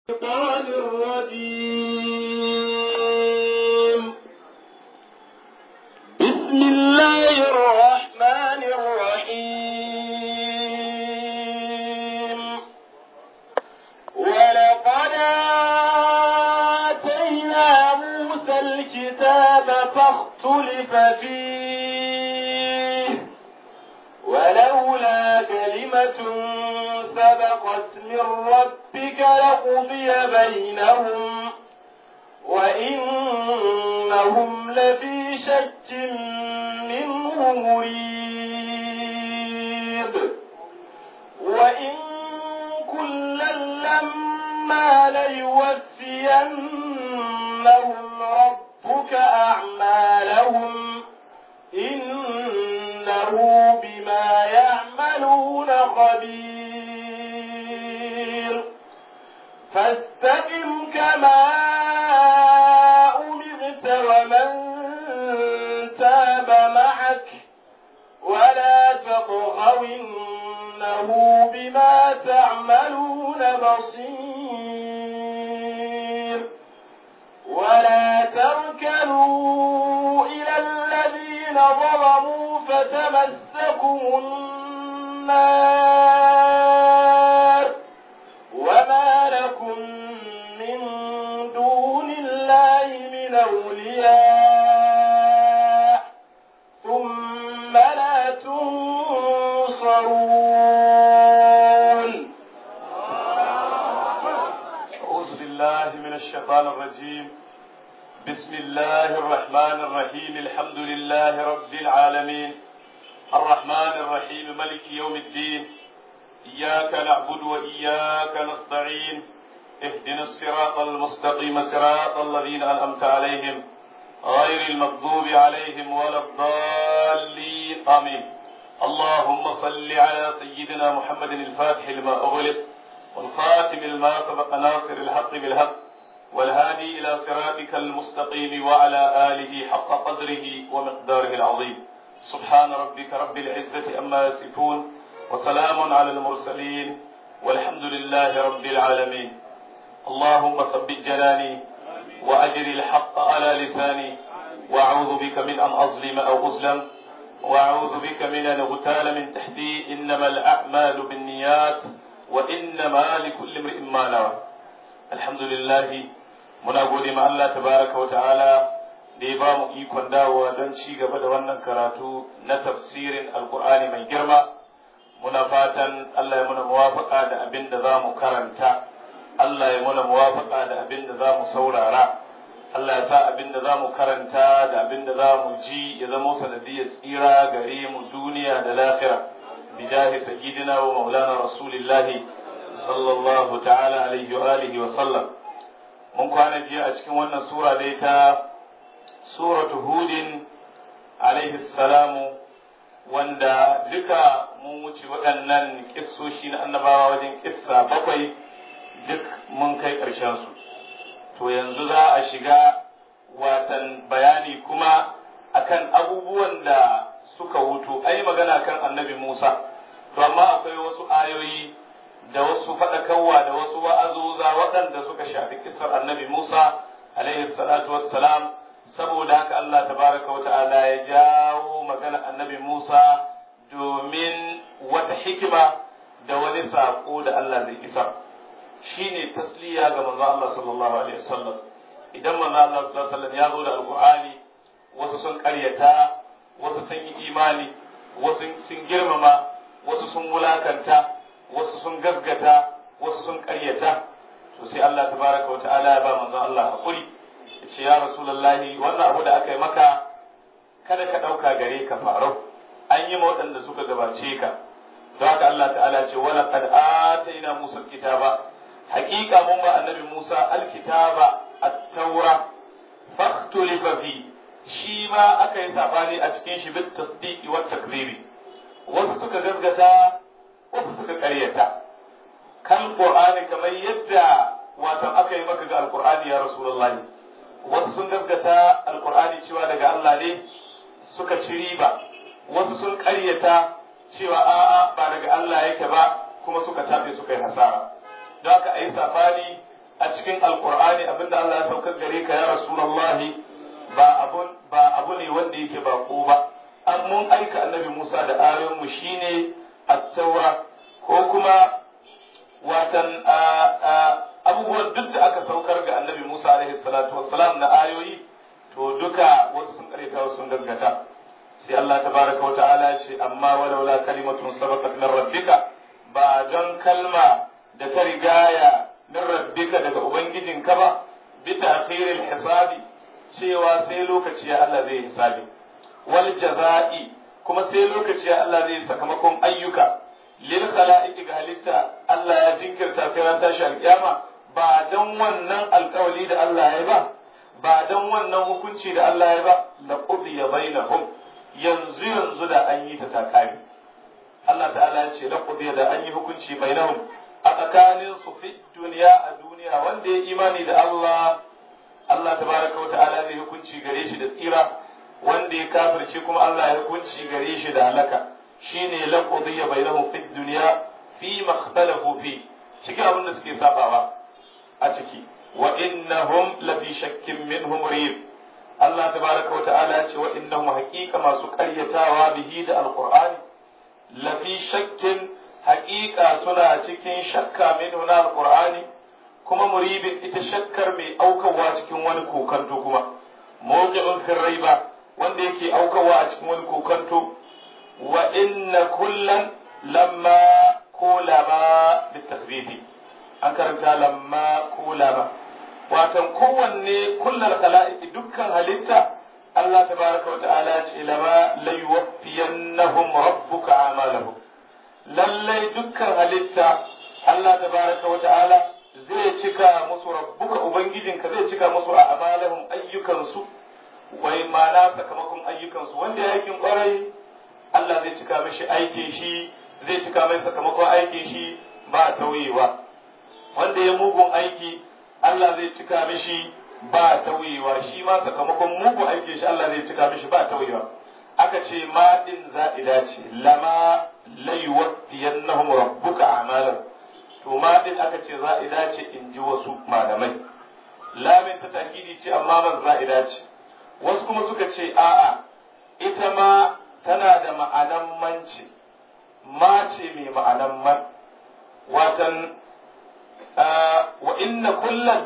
الشيطان الرجيم بسم الله الرحمن الرحيم ولقد آتينا موسى الكتاب فاختلف فيه ولولا كلمة سبقت من ربك لقضي بينهم وإنهم لفي شك منه مريب وإن كلا لما ليوفينهم ربك أعمالهم إنه بما يعملون خبير فاستقم كما أمرت ومن تاب معك ولا تطغوا إنه بما تعملون بصير ولا تركنوا إلى الذين ظلموا فتمسكم النار وما لكم من دون الله من أولياء ثم لا تنصرون أعوذ بالله من الشيطان الرجيم بسم الله الرحمن الرحيم الحمد لله رب العالمين الرحمن الرحيم ملك يوم الدين إياك نعبد وإياك نستعين اهدنا الصراط المستقيم صراط الذين أنعمت عليهم غير المغضوب عليهم ولا الضالين آمين اللهم صل على سيدنا محمد الفاتح لما أغلق والخاتم لما سبق ناصر الحق بالحق والهادي إلى صراطك المستقيم وعلى آله حق قدره ومقداره العظيم سبحان ربك رب العزة أما يصفون وسلام على المرسلين والحمد لله رب العالمين اللهم ثبت جناني وأجر الحق على لساني وأعوذ بك من أن أظلم أو أظلم وأعوذ بك من أن أغتال من تحتي إنما الأعمال بالنيات وإنما لكل امرئ ما نوى الحمد لله muna gode ma Allah tabaraka wa ta'ala da ya ba mu ikon dawowa don ci gaba da wannan karatu na tafsirin alkur'ani mai girma muna fatan Allah ya muna muwafaka da abin da za mu karanta Allah ya muna muwafaka da abin da za mu saurara Allah ya sa abin da za mu karanta da abin da za mu ji ya zama sanadiyar tsira gare mu duniya da lafira bijahi sayyidina wa maulana rasulillahi sallallahu ta'ala alaihi wa alihi wa sallam mun kwana jiya a cikin wannan sura dai ta suratu hudin alaihi salamu wanda duka mun wuce waɗannan kissoshi na annabawa wajen kissa bakwai duk mun kai ƙarshensu to yanzu za a shiga watan bayani kuma akan abubuwan da suka wuto ai magana kan annabi musa to amma akwai wasu ayoyi da wasu faɗakarwa da wasu wa'azuza waɗanda suka shafi kisar annabi Musa alaihi salatu wassalam saboda haka Allah tabaraka wa ta'ala ya jawo magana annabi Musa domin wata hikima da wani saƙo da Allah zai isar shine tasliya ga manzo Allah sallallahu alaihi wasallam idan manzo Allah sallallahu alaihi wasallam ya zo da alqur'ani wasu sun ƙaryata wasu sun yi imani wasu sun girmama wasu sun wulakanta wasu sun gaskata wasu sun ƙaryata to sai Allah tabaraka wa ta'ala ya ba manzon Allah hakuri ya ce ya rasulullahi wannan abu da aka yi maka kada ka ɗauka gare ka farau an yi ma waɗanda suka gabace ka don haka Allah ta'ala ce wala qad atayna Musa kitaba haƙiƙa mun ba annabi Musa alkitaba at-taura faktulifa fi shi ma aka yi sabani a cikin shi bit tasdiqi wat takribi wasu suka gaskata wasu suka karyata kan qur'ani kamar yadda wato aka yi maka ga alqur'ani ya rasulullah wasu sun gaskata alqur'ani cewa daga Allah ne suka ci riba wasu sun karyata cewa a'a ba daga Allah yake ba kuma suka tafi suka yi hasara don haka a yi safani a cikin alqur'ani abinda Allah ya saukar gare ka ya rasulullahi ba abun ba abu ne wanda yake bako ba an mun aika annabi Musa da ayoyin mu shine at-taura ko kuma watan abubuwan duk da aka saukar ga annabi Musa alaihi salatu wassalam na ayoyi to duka wasu sun kareta wasu sun gaskata sai Allah tabaraka wa ta'ala ce amma walaula kalimatun sabaqat min rabbika ba don kalma da ta rigaya min rabbika daga ubangijinka ba bi ta'khiril hisabi cewa sai lokaci ya Allah zai hisabi wal jaza'i kuma sai lokaci ya Allah zai sakamakon ayyuka lil khala'iqi ga halitta Allah ya jinkirta sai ran tashi alkiyama ba dan wannan alkawali da Allah ya ba ba dan wannan hukunci da Allah ya ba la qudiya bainahum yanzu yanzu da an yi ta takari Allah ta'ala ya ce la qudiya da an yi hukunci bainahum a tsakanin su fi duniya a duniya wanda ya imani da Allah Allah tabaraka wa ta'ala zai hukunci gare shi da tsira wanda ya kafirce kuma Allah ya hukunci gare shi da halaka shine la qudiya bainahum fi dunya fi ma ikhtalafu fi cikin abin da suke sabawa a ciki wa innahum la fi shakkin minhum rib Allah tabaraka wa ta'ala ce wa innahum haqiqa masu qaryatawa bihi da alqur'ani la fi shakkin haqiqa suna cikin shakka minhu na alqur'ani kuma muribin ita shakkar mai aukawa cikin wani kokanto kuma mawqi'un fi raiba wanda yake aukawa a cikin wani kokanto wa inna kullan lamma ko lama bitakrifi an karanta lamma ko lama watan kowanne kullal khala'iq dukkan halitta Allah tabaraka wa ta'ala ce lama la yuwaffiyannahum rabbuka a'malahum lallai dukkan halitta Allah tabaraka wa ta'ala zai cika musu rabbuka ubangijinka zai cika musu a'malahum ayyukansu wai mana sakamakon ayyukansu wanda ya aikin kwarai Allah zai cika mishi aikin shi zai cika mai sakamakon aikin shi ba tauyewa wanda ya mugun aiki Allah zai cika mishi ba tauyewa shi ma sakamakon mugun aikin shi Allah zai cika mishi ba tauyewa aka ce ma din za'ida ce lama la yuwaffiyannahum rabbuka a'malan to ma din aka ce za'ida ce in ji wasu malamai lamin ta takidi ce amma man za'ida ce wasu kuma suka ce a'a ita ma tana da ma'anan manci ma ce mai ma'anan man watan wa inna kullan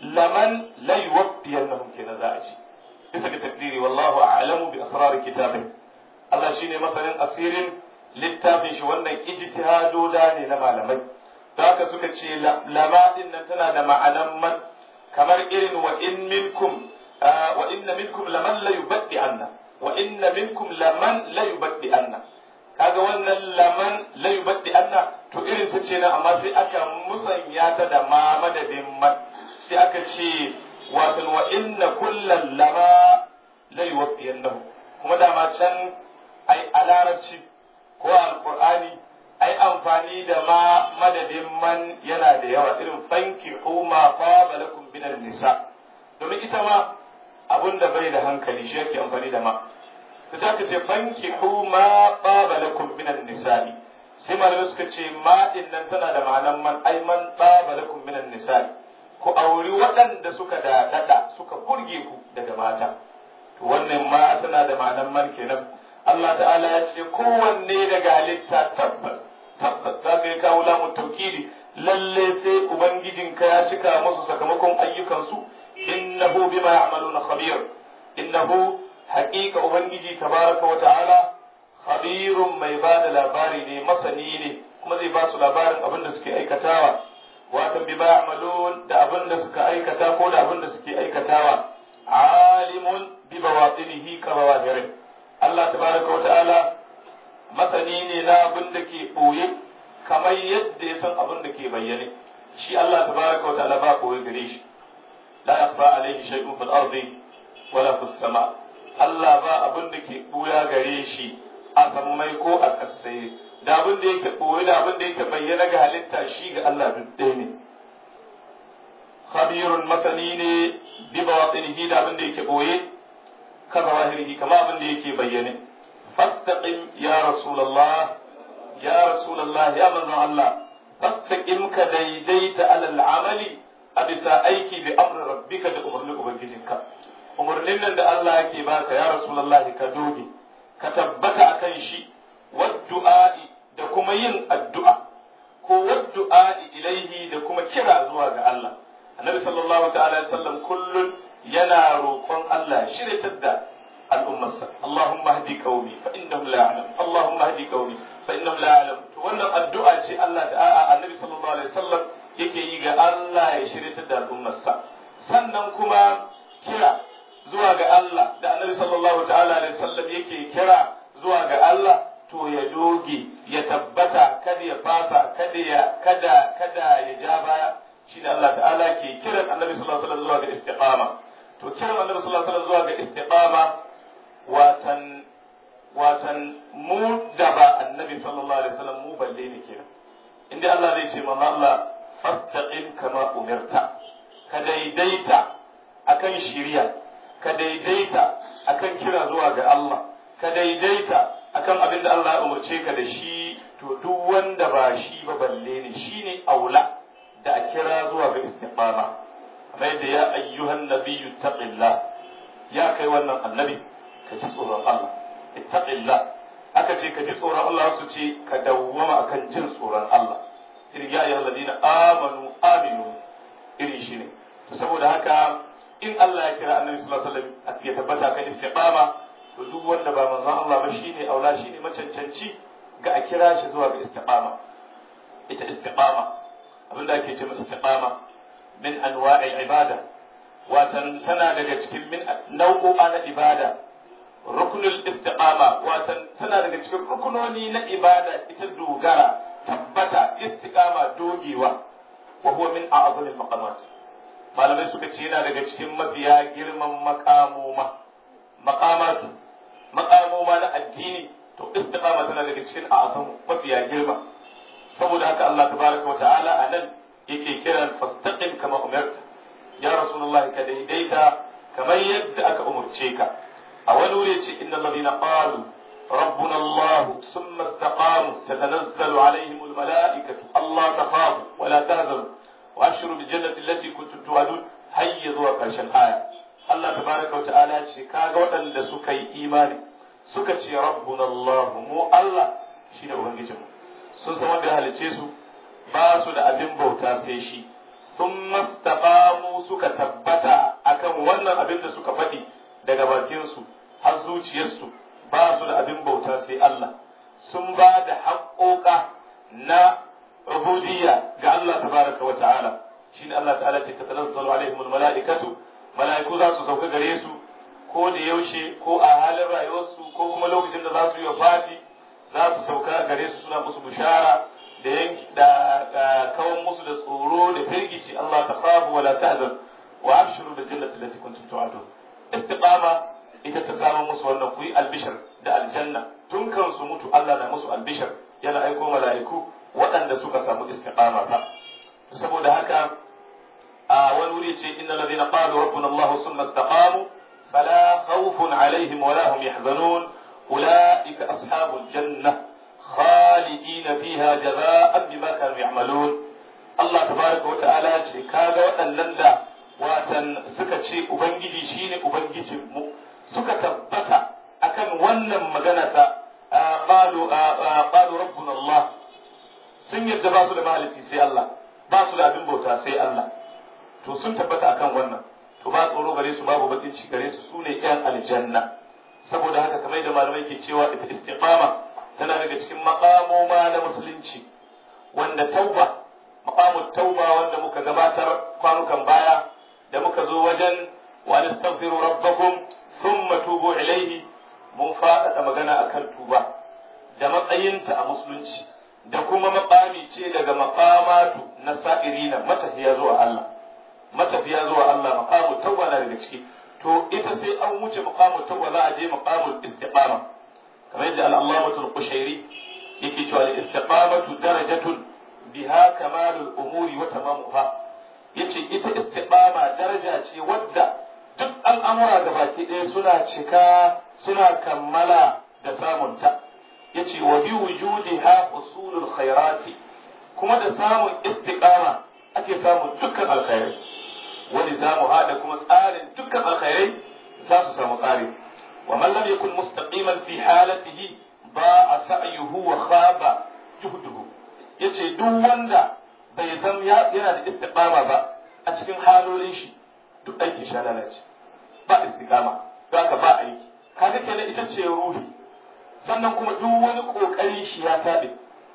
laman la yuwaffiyannahum kenan za a ci bisa ga takdiri wallahu a'lamu bi asrar kitabih Allah shine masanin asirin littafin shi wannan ijtihado da ne na malamai da haka suka ce lama din nan tana da ma'anan man kamar irin wa in minkum wa inna minkum laman la yubaddi anna wa inna minkum laman la yubaddi anna kaga wannan laman la yubaddi anna to irin ta ce na amma sai aka musanya ta da ma madadin man sai aka ce wato wa inna kullan lama la yuwaffiyannahu kuma dama can ai a larabci ko alqur'ani ai amfani da ma madadin man yana da yawa irin fanki ma fa balakum binan nisa domin ita ma abun da bai da hankali shi yake amfani da ma ta ta ce fanki ma fa balakum binan nisa'i sai malamai suka ce ma din nan tana da ma'anan man ai man fa balakum binan nisa'i ku auri waɗanda suka da dada suka burge ku daga mata to wannan ma tana da ma'anan man kenan Allah ta'ala ya ce kowanne daga halitta tabbas tabbas za ka yi kawo lamun taukili lalle sai ubangijinka ya cika musu sakamakon ayyukansu innahu bima ya'maluna khabir innahu haqiqa ubangiji tabaraka wa ta'ala khabirun mai ba da labari ne masani ne kuma zai ba su labarin abin da suke aikatawa watan bima ya'malun da abin da suka aikata ko da abin da suke aikatawa alimun bi bawatinihi ka bawahirin Allah tabaraka wa ta'ala masani ne na abin da ke ɓoye kamar yadda ya san abin da ke bayyane shi Allah tabaraka wa ta'ala ba ɓoye gare shi la yakhfa alayhi shay'un fil ardi wala fis sama Allah ba abin da ke ɓoya gare shi a sammai ko a ƙasai da abin da yake ɓoye da abin da yake bayyana ga halitta shi ga Allah duk ɗaya ne khabirun masani ne bi bawatinihi da abin da yake ɓoye ka zawahirihi kama abin da yake bayyane فاستقم يا رسول الله يا رسول الله يا من الله فاستقم كديديت على العمل a bisa aiki bi amri rabbika da umarnin ubangijinka umarnin nan da Allah yake baka ya rasulullahi ka doge ka tabbata akan shi waddu'a'i da kuma yin addu'a ko waddu'a'i ilaihi da kuma kira zuwa ga Allah annabi sallallahu ta'ala alaihi wasallam kullun yana roƙon Allah shiryatar da al'ummarsa Allahumma hadi qaumi fa innahum la ya'lam Allahumma hadi qaumi fa innahum la ya'lam to wannan addu'a ce Allah ta'ala annabi sallallahu alaihi wasallam yake yi ga Allah ya shiryatar da al'ummarsa sannan kuma kira zuwa ga Allah da annabi sallallahu ta'ala alaihi wasallam yake kira zuwa ga Allah to ya doge ya tabbata kada ya fasa kada ya kada kada ya ja baya shi da Allah ta'ala ke kiran annabi sallallahu alaihi wasallam zuwa ga istiqama to kiran annabi sallallahu alaihi wasallam zuwa ga istiqama watan watan mu da ba annabi sallallahu alaihi wasallam mu balle ne kenan inda Allah zai ce manzo Allah fastaqim kama umirta ka daidaita akan shiriya ka daidaita akan kira zuwa ga Allah ka daidaita akan abin da Allah ya umarce ka da shi to duk wanda ba shi ba balle ne shine aula da a kira zuwa ga istiqama kamar yadda ya ayyuhan nabiyyu taqillah ya kai wannan annabi ka ji tsoron Allah ittaqillah aka ce ka ji tsoron Allah su ce ka dawwama akan jin tsoron Allah irin ya ayyuhal ladina amanu aminu irin shi ne to saboda haka in Allah ya kira annabi sallallahu alaihi wasallam ya tabbata kan istiqama to duk wanda ba manzon Allah ba shine aula shine macancanci ga a kira shi zuwa ga istiqama ita istiqama abinda ake ce istiqama min anwa'il ibada watan tana daga cikin min nau'o'a na ibada rukunul istiqama watan tana daga cikin rukunoni na ibada ita dogara tabbata istiqama dogewa wa huwa min a'zamil maqamat malamai suka ce yana daga cikin mafiya girman makamoma makamatu makamoma na addini to istiqama tana daga cikin a'zam mafiya girma saboda haka Allah tabaraka wa ta'ala anan yake kiran fastaqim kama umirta ya rasulullah ka daidaita kamar yadda aka umurce ka a wani wuri ce innal ladina qalu ربنا الله ثم استقاموا تتنزل عليهم الملائكة الله تخافوا ولا تهزموا وأبشروا بالجنة التي كنتم توعدون هيا ذو قرشن آية الله تبارك وتعالى شكاغا وأن سكي إيماني سكتي ربنا الله مو الله شين أبنجم sun san wanda halice su ba su da abin bauta sai shi sun mastaqamu suka tabbata akan wannan abin da suka faɗi daga bakinsu har zuciyarsu ba su da abin bauta sai Allah sun ba da haƙoƙa na ubudiyya ga Allah tabaraka wa ta'ala shine Allah ta'ala ce tatanazzalu alaihim almalaikatu malaiku za su sauka gare su ko da yaushe ko a halin rayuwarsu ko kuma lokacin da za su yi wafati za su sauka gare su suna musu bishara da yanki da kawan musu da tsoro da firgici Allah ta khafu wala tahzan wa abshiru bil jannati allati kuntum tu'adun istiqama ita ta zama musu wannan ku yi albishir da aljanna tun kan su mutu Allah na musu albishir yana aiko mala'iku waɗanda suka samu istiqama ta saboda haka a wani wuri ce inna ladina qalu rabbuna Allah summa istaqamu fala khawfun alaihim wala hum yahzanun ulaika ashabul janna khalidina fiha jaza'an bima kanu ya'malun Allah tabaraka wa ta'ala ce kaga waɗannan da watan suka ce ubangiji shine ubangijin mu suka tabbata akan wannan magana ta qalu qalu rabbuna Allah sun yadda ba su da maliki sai Allah ba su da abin bauta sai Allah to sun tabbata akan wannan to ba tsoro gare su babu bakin ci gare su sune yan aljanna saboda haka kamar da malamai ke cewa ita istiqama tana daga cikin maqamoma na musulunci wanda tauba maqamut tauba wanda muka gabatar kwanukan baya da muka zo wajen wa nastaghfiru rabbakum thumma tubu ilayhi mun faɗaɗa magana akan tuba da matsayinta a musulunci da kuma makami ce daga makamatu na sa'irina matafiya zuwa Allah matafiya zuwa Allah maqamu tawba na daga ciki to ita sai an wuce maqamu tawba za a je maqamul istiqama kamar yadda al-allamatu al-qushairi yake cewa al-istiqamatu darajatun biha kamalul umuri wa tamamuha yace ita istiqama daraja ce wadda duk al'amura da baki ɗaya suna cika suna kammala da samunta yace wa bi wujudiha usulul khairati kuma da samun istiqama a ake samun dukkan alkhairai wani za mu haɗa kuma tsarin dukkan alkhairai za su samu tsari wa man lam yakun mustaqiman fi halatihi ba sa'yuhu wa khaba juhduhu yace duk wanda bai zam yana da istiqama ba a cikin halolin shi duk aikin sha lalace ba istiqama don haka ba aiki kaga kenan ita ce ruhi sannan kuma duk wani kokarin shi ya tabe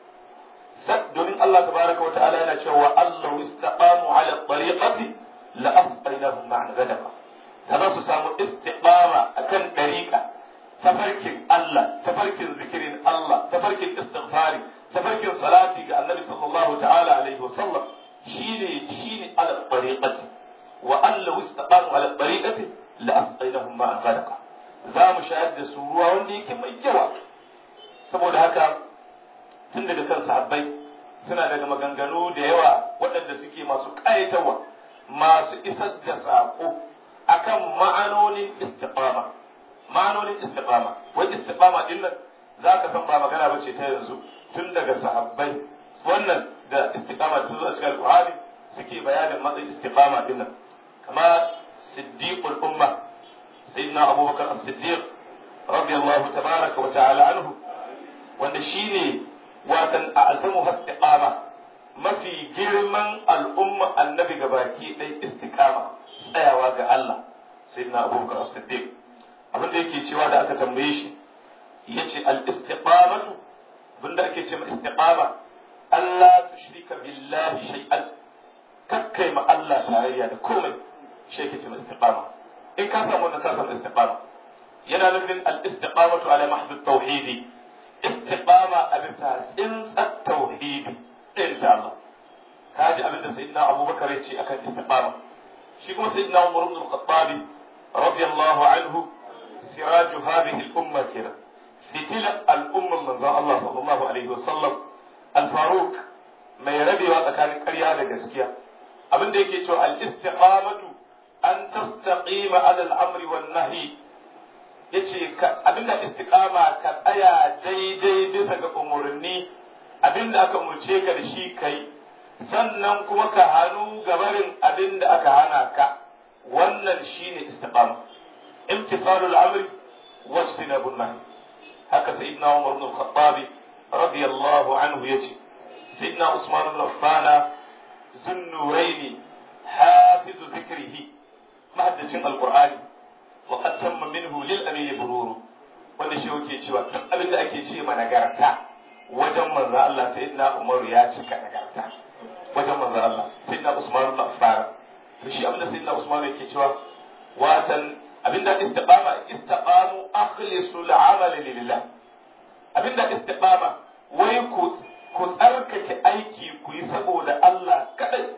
domin Allah tabaraka wata'ala yana cewa Allah istaqamu ala tariqati la asqainahum ma'an ghadaba ta za su samu istiqama akan dariqa tafarkin Allah tafarkin zikirin Allah tafarkin istighfari tafarkin salati ga Annabi sallallahu ta'ala alaihi wasallam shine shine ala tariqati wa Allah istaqamu ala tariqati la asqainahum ma'an ghadaba za mu shayar da su ruwa wanda yake mai yawa saboda haka tun daga kan sahabbai suna daga maganganu da yawa waɗanda suke masu ƙayatarwa masu isar da saƙo akan ma'anonin istiqama ma'anonin istiqama wai istiqama din nan za ka san ba magana ba ce ta yanzu tun daga sahabbai wannan da istiqama ta zo a cikin alƙur'ani suke bayanin matsayin istiqama din nan kama siddiqul umma sayyidina abubakar as-siddiq radiyallahu tabaraka wa ta'ala anhu wanda shine watan a azamu istiqama mafi girman al'umma annabi gabaki ɗaya istiqama tsayawa ga Allah sayyidina abubakar as-siddiq abin da yake cewa da aka tambaye shi yace al-istiqamatu abinda ake cewa istiqama Allah tushrika billahi shay'an kakkai ma Allah tarayya da komai shi yake cewa istiqama in ka samu wannan ka samu istiqama yana nufin al-istiqamatu ala mahdhu at-tauhidi istiqama a bisa tsintsar tauhidi ɗin da Allah ka ji abin da sayyidina Abubakar ya ce akan istiqama shi kuma sayyidina Umar ibn al-Khattab radiyallahu anhu siraju hadhihi al-umma kira fitila al-umma manzo Allah sallallahu alaihi wasallam al-Faruq mai rabewa tsakanin ƙarya da gaskiya abin da yake cewa al-istiqamatu an tastaqima ala al-amri wan nahyi yace abinda istiqama ka tsaya daidai bisa ga umarni abinda aka umurce ka da shi kai sannan kuma ka hannu gabarin abinda aka hana ka wannan shine istiqama imtithalul amri wajtinabun nahy haka sayyidina Umar ibn al-Khattab radiyallahu anhu yace sayyidina Usman ibn Affan zunnuraini hafizu dhikrihi mahaddacin alqur'ani وقد تم منه للأمين برور wanda shi yake cewa duk abin da ake ce ma nagarta wajen manzo Allah sayyidina Umar ya cika nagarta wajen manzo Allah sayyidina Usman ibn Affan to shi abin da sayyidina Usman yake cewa watan abinda istiqama istiqamu akhlisu al-amal lillah abinda istiqama wai ku ku tsarkake aiki ku yi saboda Allah kadai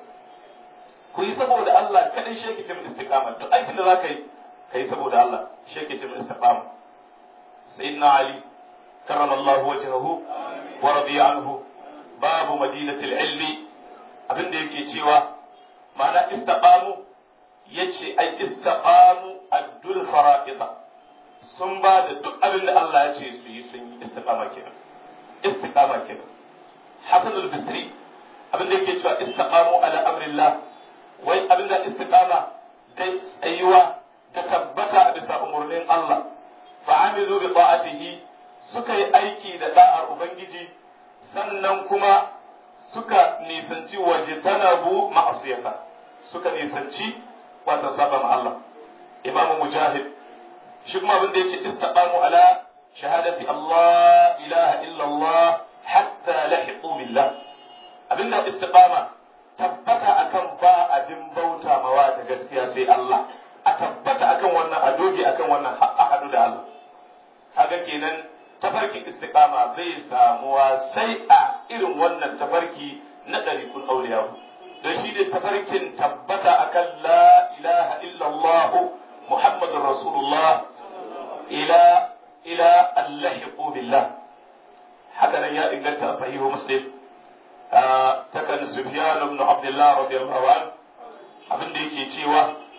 ku yi saboda Allah kadai shi yake cikin istiqama duk aikin da zaka yi kai saboda Allah shi yake cikin istiqama sayyidina ali karramallahu wajhahu wa radiya anhu babu madinatul ilmi abinda yake cewa ma'ana istiqamu yace ai istiqamu addul fara'ida sun ba da duk abin da Allah ya ce su yi sun yi istiqama kenan istiqama kenan Hassan al-Basri abin da yake cewa istiqamu ala amrillah wai abin da istiqama dai tsayuwa ta tabbata a bisa umarnin Allah fa'amilu bi ta'atihi suka yi aiki da da'ar ubangiji sannan kuma suka nisanci wajtanabu ma'asiyata suka nisanci wata saba ma Allah imam mujahid shi kuma abin da yake istaqamu ala shahadati Allah ilaha illa Allah hatta lahiqu billah abinda istiqama tabbata akan ba abin bauta mawa da gaskiya sai Allah a tabbata akan wannan a doge akan wannan har a hadu da Allah kaga kenan tafarkin istiqama zai samuwa sai a irin wannan tafarki na ɗarikun auliyahu don shi ne tafarkin tabbata akan la ilaha illallah muhammadun rasulullah ila ila allahiqu billah haka nan ya inganta a sahihu muslim takan sufyan ibn abdullah radiyallahu an abin da yake cewa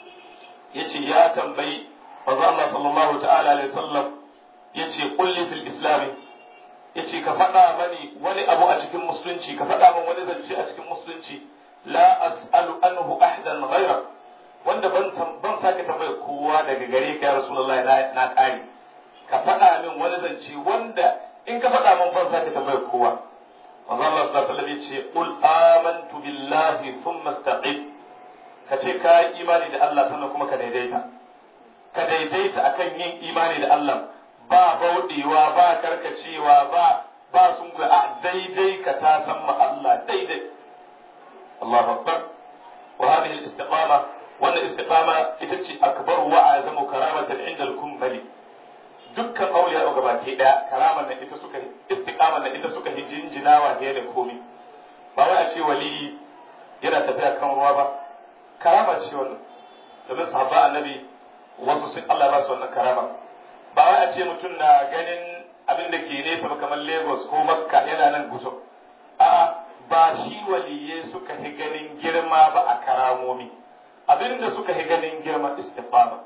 yace ya tambayi manzo Allah sallallahu ta'ala alaihi wasallam yace kulli fil islam yace ka faɗa mani wani abu a cikin musulunci ka faɗa min wani zance a cikin musulunci la as'alu anhu ahadan ghayra wanda ban ban sake tambayar kowa daga gare ka ya rasulullahi na na kare ka faɗa min wani zance wanda in ka faɗa min ban sake tambayar kowa manzo Allah sallallahu alaihi wasallam yace qul amantu billahi thumma istaqim ka ce ka yi imani da Allah sannan kuma ka daidaita ka daidaita akan yin imani da Allah ba bauɗewa ba karkacewa ba ba sun a daidai ka ta san ma Allah daidai Allahu akbar wa hadhihi al-istiqama wannan istiqama ita ce akbar wa azamu karamatan inda al-kumbali dukkan auliya ga baki daya karaman nan ita suka istiqaman nan ita suka hijinjinawa ne da komai ba wai a ce wali yana tafiya kan ruwa ba karama ce wannan domin sahabba annabi wasu sun Allah ba su wannan karama ba wai a ce mutum na ganin abin da ke nesa ba kamar Lagos ko Makka yana nan guso a ba shi waliye suka fi ganin girma ba a karamomi abin da suka fi ganin girma istifama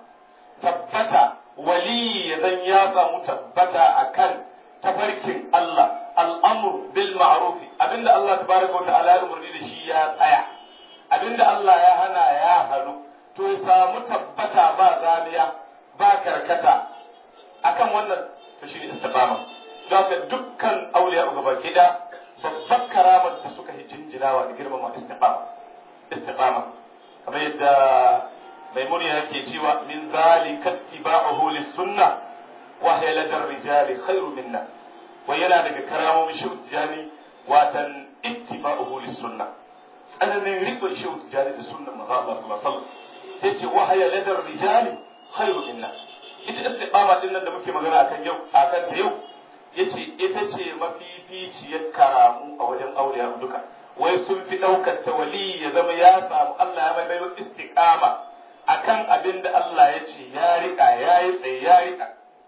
tabbata wali ya zan ya samu tabbata akan tafarkin Allah al'amur bil ma'rufi abinda Allah tabaraka wa ta'ala ya umarni da shi ya tsaya abinda Allah ya hana ya hannu to ya samu tabbata ba zaniya ba karkata akan wannan to shine istiqama don dukkan auliya ga baki da babbar karamar da suka yi jinjinawa da girmama istiqama istiqama kamar yadda maimuni yake cewa min zalika ittiba'uhu lis-sunnah wa hiya ladar rijali khairu minna wa yana daga karamomin shujjani watan ittiba'uhu lis-sunnah tsananin rikon shehu tijjani da sunnan manzo Allah sallallahu alaihi wasallam sai ce wahaya ladar rijali khairu minna ita istiqama din nan da muke magana akan yau akan ta yau yace ita ce mafificiyar karamu a wajen auliya duka wai sun fi daukar ta wali ya zama ya samu Allah ya mai baiwa istiqama akan abin da Allah ya ce ya rika ya yi tsaye ya rika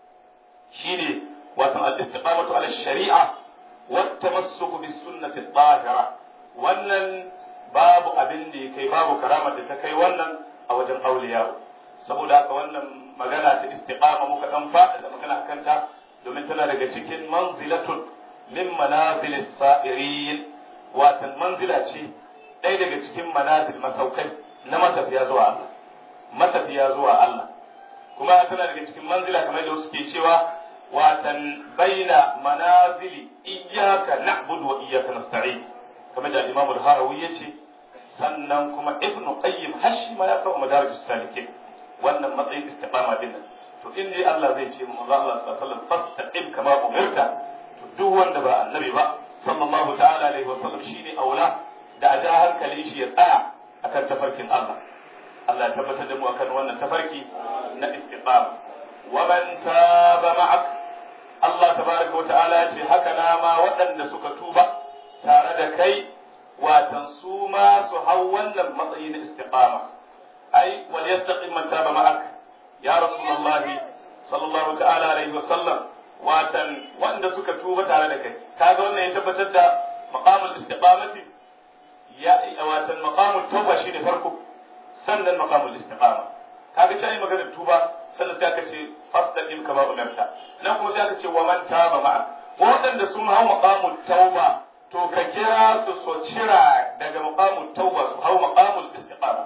shine wato al-istiqamatu ala shari'a wa tamassuku bis sunnati tahira wannan babu abin da ya kai babu karamar da ta kai wannan a wajen auliya saboda haka wannan magana ta istiqama muka dan faɗa da magana akan ta domin tana daga cikin manzilatun min manazil sa'irin watan manzila ce ɗaya daga cikin manazil masaukai na matafiya zuwa Allah matafiya zuwa Allah kuma tana daga cikin manzila kamar da suke cewa watan baina manazili iyyaka na'budu wa iyyaka nasta'in kamar da Imam al-Harawi yace sannan kuma Ibn Qayyim hashi ma ya kawo madarijus salikin wannan matsayin istiqama din nan to in dai Allah zai ce mu Allah sallallahu alaihi wasallam fastaqim kama umirta to duk wanda ba annabi ba sallallahu ta'ala alaihi wasallam shine aula da a ja hankali shi ya tsaya akan tafarkin Allah Allah ya tabbatar da mu akan wannan tafarki na istiqama wa man taba ma'ak Allah tabaraka wa ta'ala ya ce haka na ma waɗanda suka tuba tare da kai watan su ma su hau wannan matsayi na istiqama ai wal yastaqim man taba ma'ak ya rasulullah sallallahu ta'ala alaihi wa sallam watan wanda suka tuba tare da kai kaga wannan ya tabbatar da maqamul istiqamati ya watan maqamul tauba shine farko sannan maqamul istiqama kaga sai magana tuba sannan sai aka ce fastaqim kama umarta nan kuma sai aka ce wa man taba ma'ak waɗanda sun hau maqamul tauba to ka kira su so cira daga maqamul tauba su hau maqamul istiqama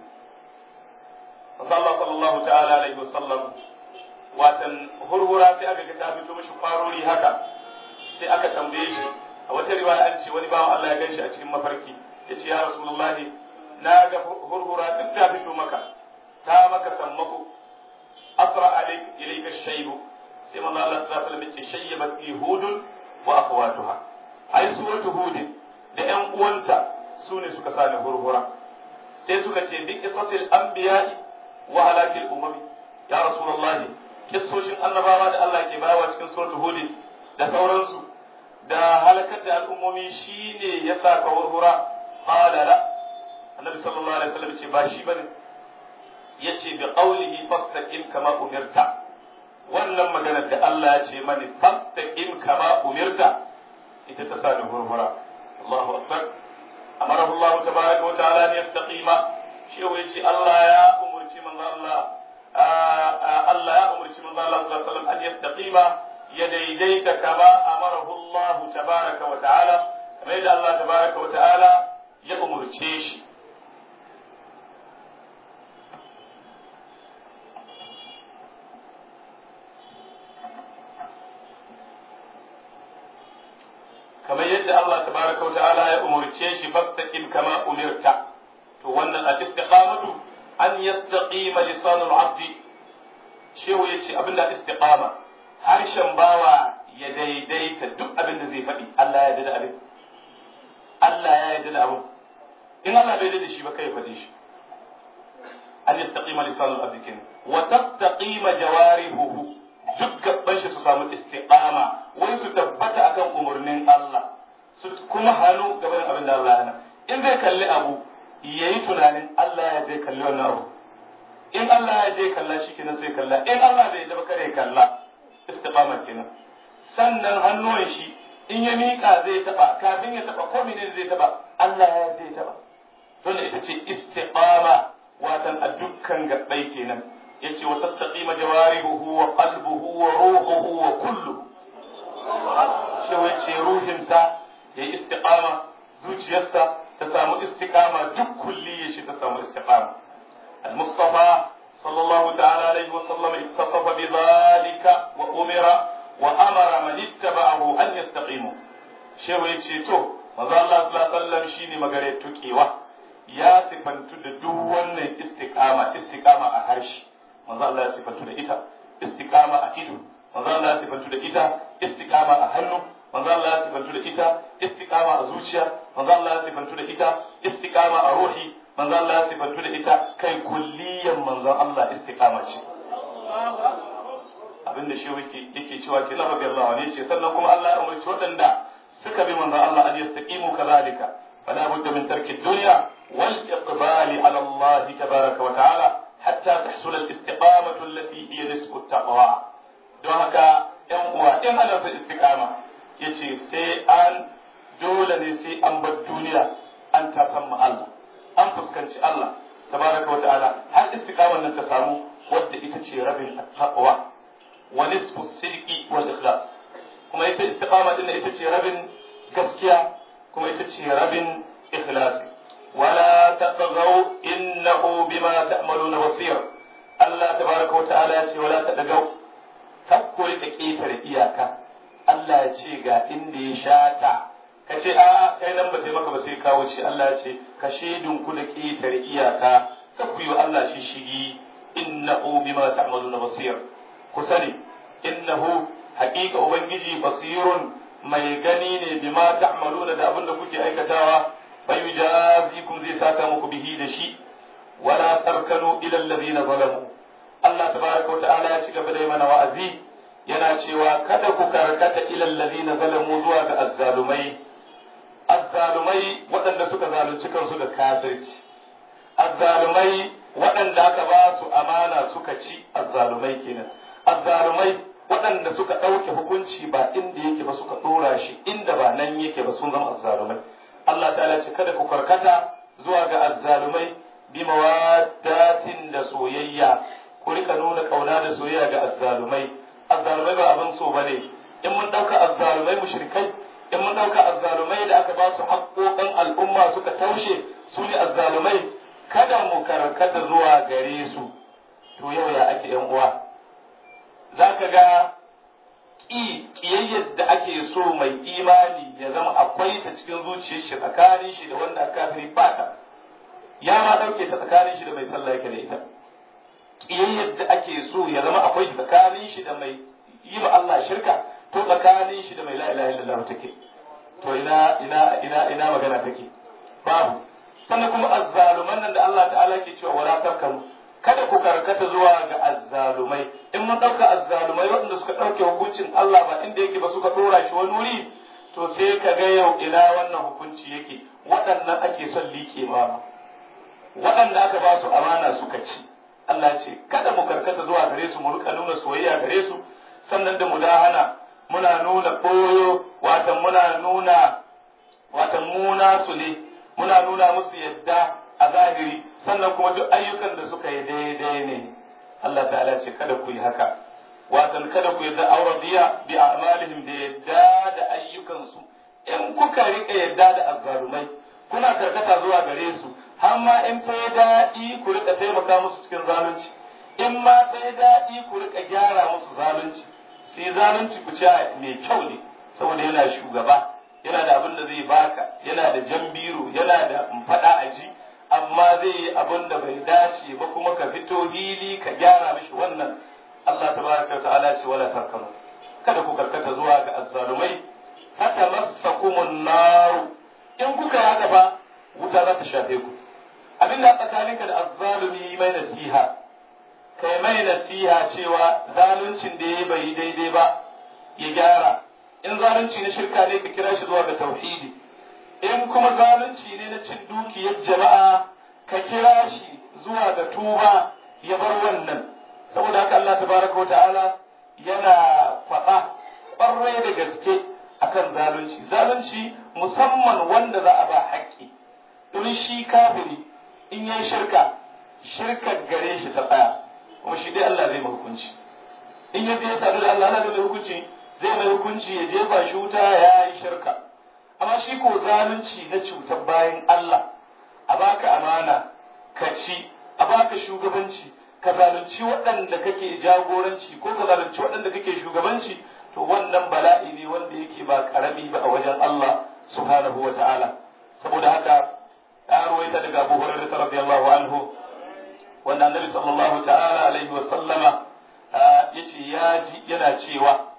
Allah sallallahu ta'ala alaihi wasallam watan hurhura sai aka ga ta fito mishi kwarori haka sai aka tambaye shi a wata riwaya an ce wani bawan Allah ya ganshi a cikin mafarki ya ce ya rasulullah na ga hurhura duk ta fito maka ta maka sammako asra alaik ilayka shaybu sai manzo Allah sallallahu alaihi wasallam ya ce shayyabat yahudun wa akhawatuha ai suratu hudin da ƴan uwanta su ne suka sani hurhura sai suka ce bi qisasil anbiya'i wa halakil umami ya rasulullahi kissoshin annabawa da Allah ke bawa cikin suratu hudin da sauransu da halakar da al'ummomi shine ya sa ka hurhura qala la annabi sallallahu alaihi wasallam ce ba shi bane yace bi qawlihi fastaqim kama umirta wannan maganar da Allah ya ce mani fastaqim kama umirta ita ta sa ni hurhura Allahu akbar amarahu Allah tabaraka wa ta'ala an yastaqima shi yace Allah ya umurci manzo Allah Allah ya umurci manzo Allah sallallahu alaihi wasallam an yastaqima ya daidaita kama amarahu Allah tabaraka wa ta'ala kamar yadda Allah tabaraka wa ta'ala ya umurce shi kamar yadda Allah tabaraka wa ta'ala ya umurce shi fastaqim kama umirta to wannan al-istiqamatu an yastaqima lisanul abdi shehu yace abinda istiqama harshen bawa ya daidaita duk abin da zai faɗi Allah ya yarda da abin Allah ya yarda da abin in Allah bai yarda da shi ba kai faɗi shi an yastaqima lisanul abdi kin wa tastaqima jawarihuhu duk gaban shi su samu istiqama wai su tabbata akan umurnin Allah su kuma hannu gaban abin da Allah ya hana in zai kalli abu yayi tunanin Allah ya zai kalli wannan abu in Allah ya je kalla shi kenan sai kalla in Allah bai da kare kalla istiqama kenan sannan hannuwan shi in ya miƙa zai taba kafin ya taba ko menene zai taba Allah ya zai taba don ita ce istiqama watan a dukkan gabbai kenan yace wa tastaqima jawarihu wa qalbuhu wa ruhuhu wa kulluhu shi wace ruhinsa yayi istiqama zuciyarsa ta samu istiqama duk kulliyar shi ta samu istiqama المصطفى صلى الله تعالى عليه وسلم اتصف بذلك وأمر وأمر من اتبعه أن يستقيموا shehu ya ce to maza Allah sallallahu alaihi wasallam shine magare tukewa ya sifantu da duk wannan istiqama istiqama a harshe maza Allah ya sifantu da ita istiqama a ido maza Allah ya sifantu da ita istiqama a hannu maza Allah ya sifantu da ita istiqama a zuciya maza Allah ya sifantu da ita istiqama a ruhi manzo Allah ya sifantu da ita kai kulliyan manzon Allah istiqama ce abinda shi yake yake cewa ke lafa bi Allah ne ce sannan kuma Allah ya umarci waɗanda suka bi manzon Allah an yastaqimu kadhalika fala budda min tarki dunya wal iqbali ala Allah tabaraka wa ta'ala hatta tahsul al istiqamatu allati hiya nisbu taqwa don haka yan uwa in ana son istiqama yace sai an dole ne sai an bar duniya an tasamma Allah an fuskanci Allah tabaraka wa ta'ala har istiqamar nan ta samu wadda ita ce rabin taqwa wa nisfu sidqi wal ikhlas kuma ita istiqama din ita ce rabin gaskiya kuma ita ce rabin ikhlasi wala taqaw innahu bima ta'maluna basir Allah tabaraka wa ta'ala ya ce wala taqaw takkuri da ketare iyaka Allah ya ce ga inda ya shata ka ce a kai nan ba sai maka ba sai kawo ce Allah ya ce ka shaidun ku da ƙetare iyaka sai ku yi Allah shi shigi innahu bima ta'maluna basir ku sani innahu haƙiƙa ubangiji basirun mai gani ne bima ta'maluna da abin da kuke aikatawa fa yujazikum zai saka muku bihi da shi wala tarkanu ila alladhina zalamu Allah tabaraka wa ta'ala ya ci gaba da mana wa'azi yana cewa kada ku karkata ila alladhina zalamu zuwa ga azzalumai azzalumai waɗanda suka zalunci kansu da kafirci azzalumai waɗanda aka ba su amana suka ci azzalumai kenan azzalumai waɗanda suka ɗauke hukunci ba inda yake ba suka ɗora shi inda ba nan yake ba sun zama azzalumai Allah ta'ala ce kada ku karkata zuwa ga azzalumai bi mawaddatin da soyayya ku rika nuna kauna da soyayya ga azzalumai azzalumai ba abin so bane in mun ɗauka azzalumai mushrikai in mun ɗauka azzalumai da aka ba su haƙoƙin al'umma suka taushe su ne azzalumai kada mu karkata zuwa gare su to yau ya ake yan uwa za ka ga ƙi ƙiyayyar da ake so mai imani ya zama akwai ta cikin zuciyar shi tsakanin shi da wanda aka kafiri ba ta ya ma ɗauke ta tsakanin shi da mai sallah yake da ita ƙiyayyar da ake so ya zama akwai ta tsakanin shi da mai yi ma Allah shirka to tsakanin shi da mai la ilaha illallah take to ina ina ina ina magana take babu sannan kuma azzaluman nan da Allah ta'ala ke cewa wala tarkanu kada ku karkata zuwa ga azzalumai in mun dauka azzalumai waɗanda suka dauke hukuncin Allah ba inda yake ba suka dora shi wani wuri to sai ka ga yau ina wannan hukunci yake waɗannan ake son liƙe ma waɗanda aka ba su amana suka ci Allah ce kada mu karkata zuwa gare su mu rika nuna soyayya gare su sannan da mudahana muna nuna ɓoyo watan muna nuna watan muna su ne muna nuna musu yadda a zahiri sannan kuma duk ayyukan da suka yi daidai ne Allah ta'ala ce kada ku yi haka watan kada ku yadda auradiya bi a'malihim da yadda da ayyukansu in kuka rika yadda da azzalumai kuna karkata zuwa gare su har ma in fa daɗi ku rika taimaka musu cikin zalunci in ma fa daɗi ku rika gyara musu zalunci sai zalunci ku ce mai kyau ne saboda yana shugaba yana da abin da zai baka yana da jambiro yana da faɗa a ji amma zai yi abin da bai dace ba kuma ka fito hili ka gyara mishi wannan Allah tabaraka wa ta'ala ce wala tarkanu kada ku karkata zuwa ga azzalumai hata masakumun naru in kuka yi haka ba wuta za ta shafe ku abin da tsakaninka da azzalumi mai nasiha kai mai nasiha cewa zaluncin da ya bai daidai ba ya gyara in zalunci na shirka ne ka kira shi zuwa ga tauhidi in kuma zalunci ne na cin dukiyar jama'a ka kira shi zuwa ga tuba ya bar wannan saboda haka Allah tabaraka wa ta'ala yana faɗa ƙwarai da gaske akan zalunci zalunci musamman wanda za a ba haƙƙi domin shi kafiri in yi shirka shirkar gare shi ta tsaya kuma shi dai Allah zai mai hukunci in ya je sadu da Allah Allah zai mai hukunci zai mai hukunci ya jefa shi wuta ya yi shirka amma shi ko zalunci na cutar bayan Allah a baka amana ka ci a baka shugabanci ka zalunci waɗanda kake jagoranci ko ka zalunci waɗanda kake shugabanci to wannan bala'i ne wanda yake ba karami ba a wajen Allah subhanahu wa ta'ala saboda haka ya ruwaita daga Abu Hurairah radiyallahu anhu wanda Annabi sallallahu ta'ala alaihi wa sallama yace ya ji yana cewa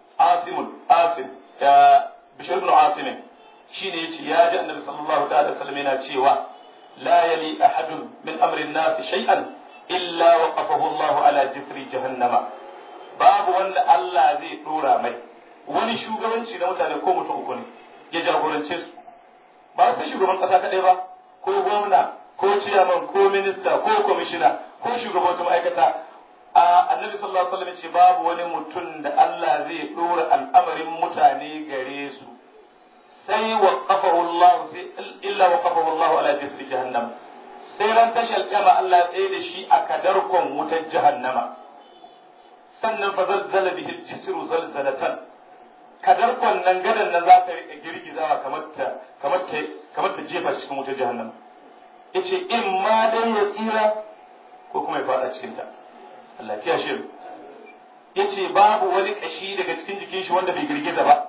Asim Asim ya Bishir ibn Asim shine yace ya ji Annabi sallallahu ta'ala alaihi wa sallam yana cewa la yali ahadun min amri an-nas shay'an illa waqafahu Allah ala jifri jahannama babu wanda Allah zai dora mai wani shugabanci na mutane ko mutum uku ne ya jagorance su ba su shugaban kasa kadai ba ko gwamna ko ciyaman ko minista ko kwamishina ko shugaban wata ma'aikata a annabi sallallahu alaihi wasallam ce babu wani mutum da Allah zai dora al'amarin mutane gare su sai waqafahu Allah sai illa waqafahu Allah ala jisri jahannam sai ran tashal kama Allah tsaye da shi a kadarkon wutar jahannama sannan fa zazzala bihi jisru zalzalatan kadarkon nan gadan nan za ta rika girgizawa kamar ta kamar ta kamar ta jefa cikin wutar jahannama yace in ma dai ya tsira ko kuma ya fada cikin ta Allah ya shi yace babu wani kashi daga cikin jikin shi wanda bai girgiza ba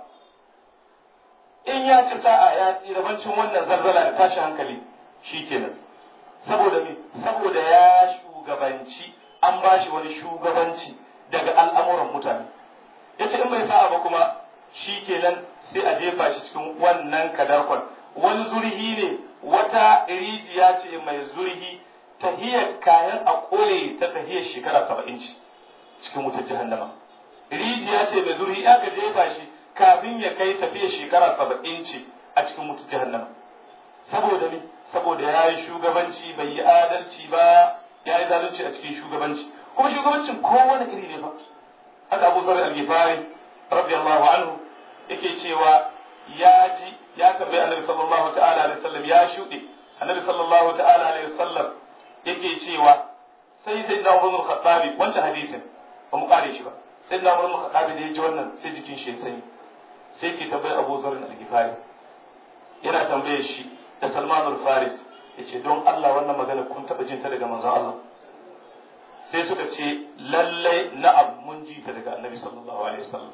in ya ci sa'a ya tsira bancin wannan zarzala da tashi hankali shikenan saboda me saboda ya shugabanci an ba shi wani shugabanci daga al'amuran mutane yace in bai sa'a ba kuma shikenan sai a jefa shi cikin wannan kadarkon wani zurhi ne wata rijiya ce mai zurhi tahiyar kayan a kole ta tahiyar shekara saba'in ce cikin wutar jahannama rijiya ce mai zurhi ya ka jefa shi kafin ya kai tafiyar shekara saba'in ce a cikin wutar jahannama saboda ne saboda ya yi shugabanci bai yi adalci ba ya yi zalunci a cikin shugabanci kuma shugabancin kowane iri ne fa haka abu zarar al-gifari radiyallahu anhu yake cewa ya ji ya tambayi annabi sallallahu ta'ala alaihi wasallam ya shuɗe annabi sallallahu ta'ala alaihi wasallam yake cewa sai sai na umar khattabi wancan hadisin ba mu kare shi ba sai na umar khattabi da ya ji wannan sai jikin shi ya sanyi sai ke tambayi abu zarar al-gifari yana tambaye shi da salman al-faris yace don Allah wannan magana kun taɓa jin ta daga manzon Allah sai suka ce lallai na'am mun ji ta daga annabi sallallahu alaihi wasallam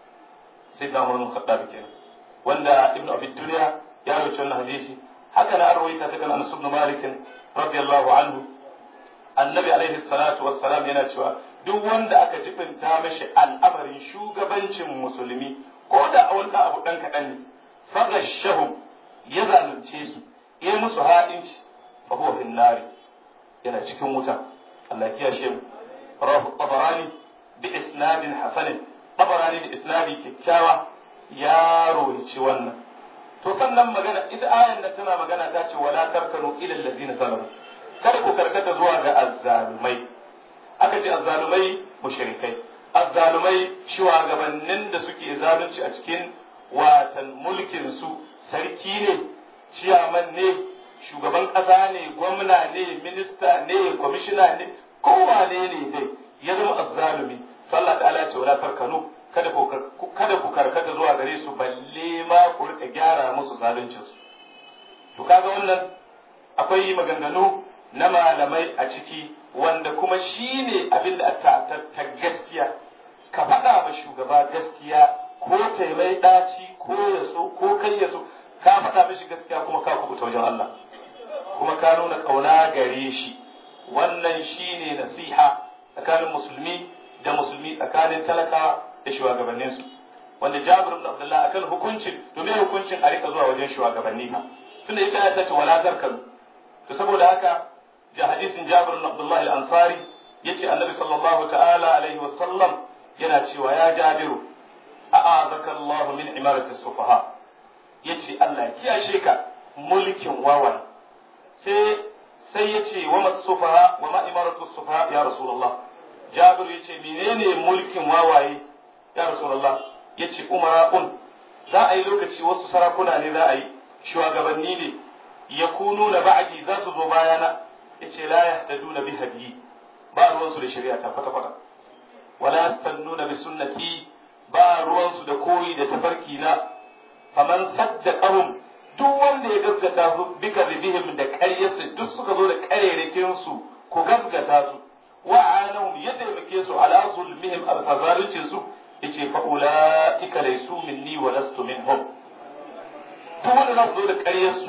sai da mun khattabi kenan wanda ibn abi dunya ya rawaito wannan hadisi haka na arwaita ta kan anas ibn malik radiyallahu anhu annabi alaihi salatu wassalam yana cewa duk wanda aka jibinta mashi al'amarin shugabancin musulmi ko da a wani abu dan kaɗan ne fagashahum ya zalunce su ya musu haɗinci fa huwa fin nari yana cikin wuta Allah ya kiyashe mu rawahu tabarani bi isnadin hasanin tabarani da isnadi kyakkyawa ya rohici wannan to sannan magana ita ayan nan tana magana ta ce wala tarkanu ila allazina zalamu kada ku karkata zuwa ga azzalumai aka ce azzalumai mushrikai azzalumai shugabannin da suke zalunci a cikin watan mulkin su sarki ne ciyaman ne shugaban ƙasa ne gwamna ne minista ne kwamishina ne kowane ne dai ya zama azzalumi to Allah ta'ala ce wala tarkanu kada ku kada ku karkata zuwa gare su balle ma ku rika gyara musu zaluncin su to kaga wannan akwai maganganu na malamai a ciki wanda kuma shi ne abin da ta gaskiya ka faɗa ma shugaba gaskiya ko taimai ɗaci ko ya so ko kai ya so ka faɗa mishi gaskiya kuma ka kubuta wajen Allah kuma ka nuna ƙauna gare shi wannan shi ne nasiha tsakanin musulmi da musulmi tsakanin talakawa da shugabanninsu wanda Jabir ibn Abdullah akan hukuncin domin hukuncin a rika zuwa wajen shugabanni ba tunda ita ya tace wala zarkan to saboda haka da hadisin Jabir ibn Abdullah al-Ansari yace Annabi sallallahu ta'ala alaihi wa sallam yana cewa ya Jabiru a'azaka Allah min imarati sufaha yace Allah ya kiyashe ka mulkin wawan sai sai yace wa masufaha wa ma imaratu sufaha ya Rasulullah Jabir yace menene mulkin wawaye ya Rasulullah yace umara'un za a yi lokaci wasu sarakuna ne za a yi shugabanni ne yakununa ba'di za su zo bayana yace la yahtaduna bi hadiyi ba ruwansu da shari'a ta kwata kwata wala yastannuna bi sunnati ba ruwansu da koyi da tafarki na faman saddaqahum duk wanda ya gaskata su bika bihim da ƙaryarsu duk suka zo da ƙarerakin su ku gaskata su wa anahum ya taimake su ala zulmihim al su yace fa ulaika laysu minni wa lastu minhum duk wanda za su zo da ƙaryarsu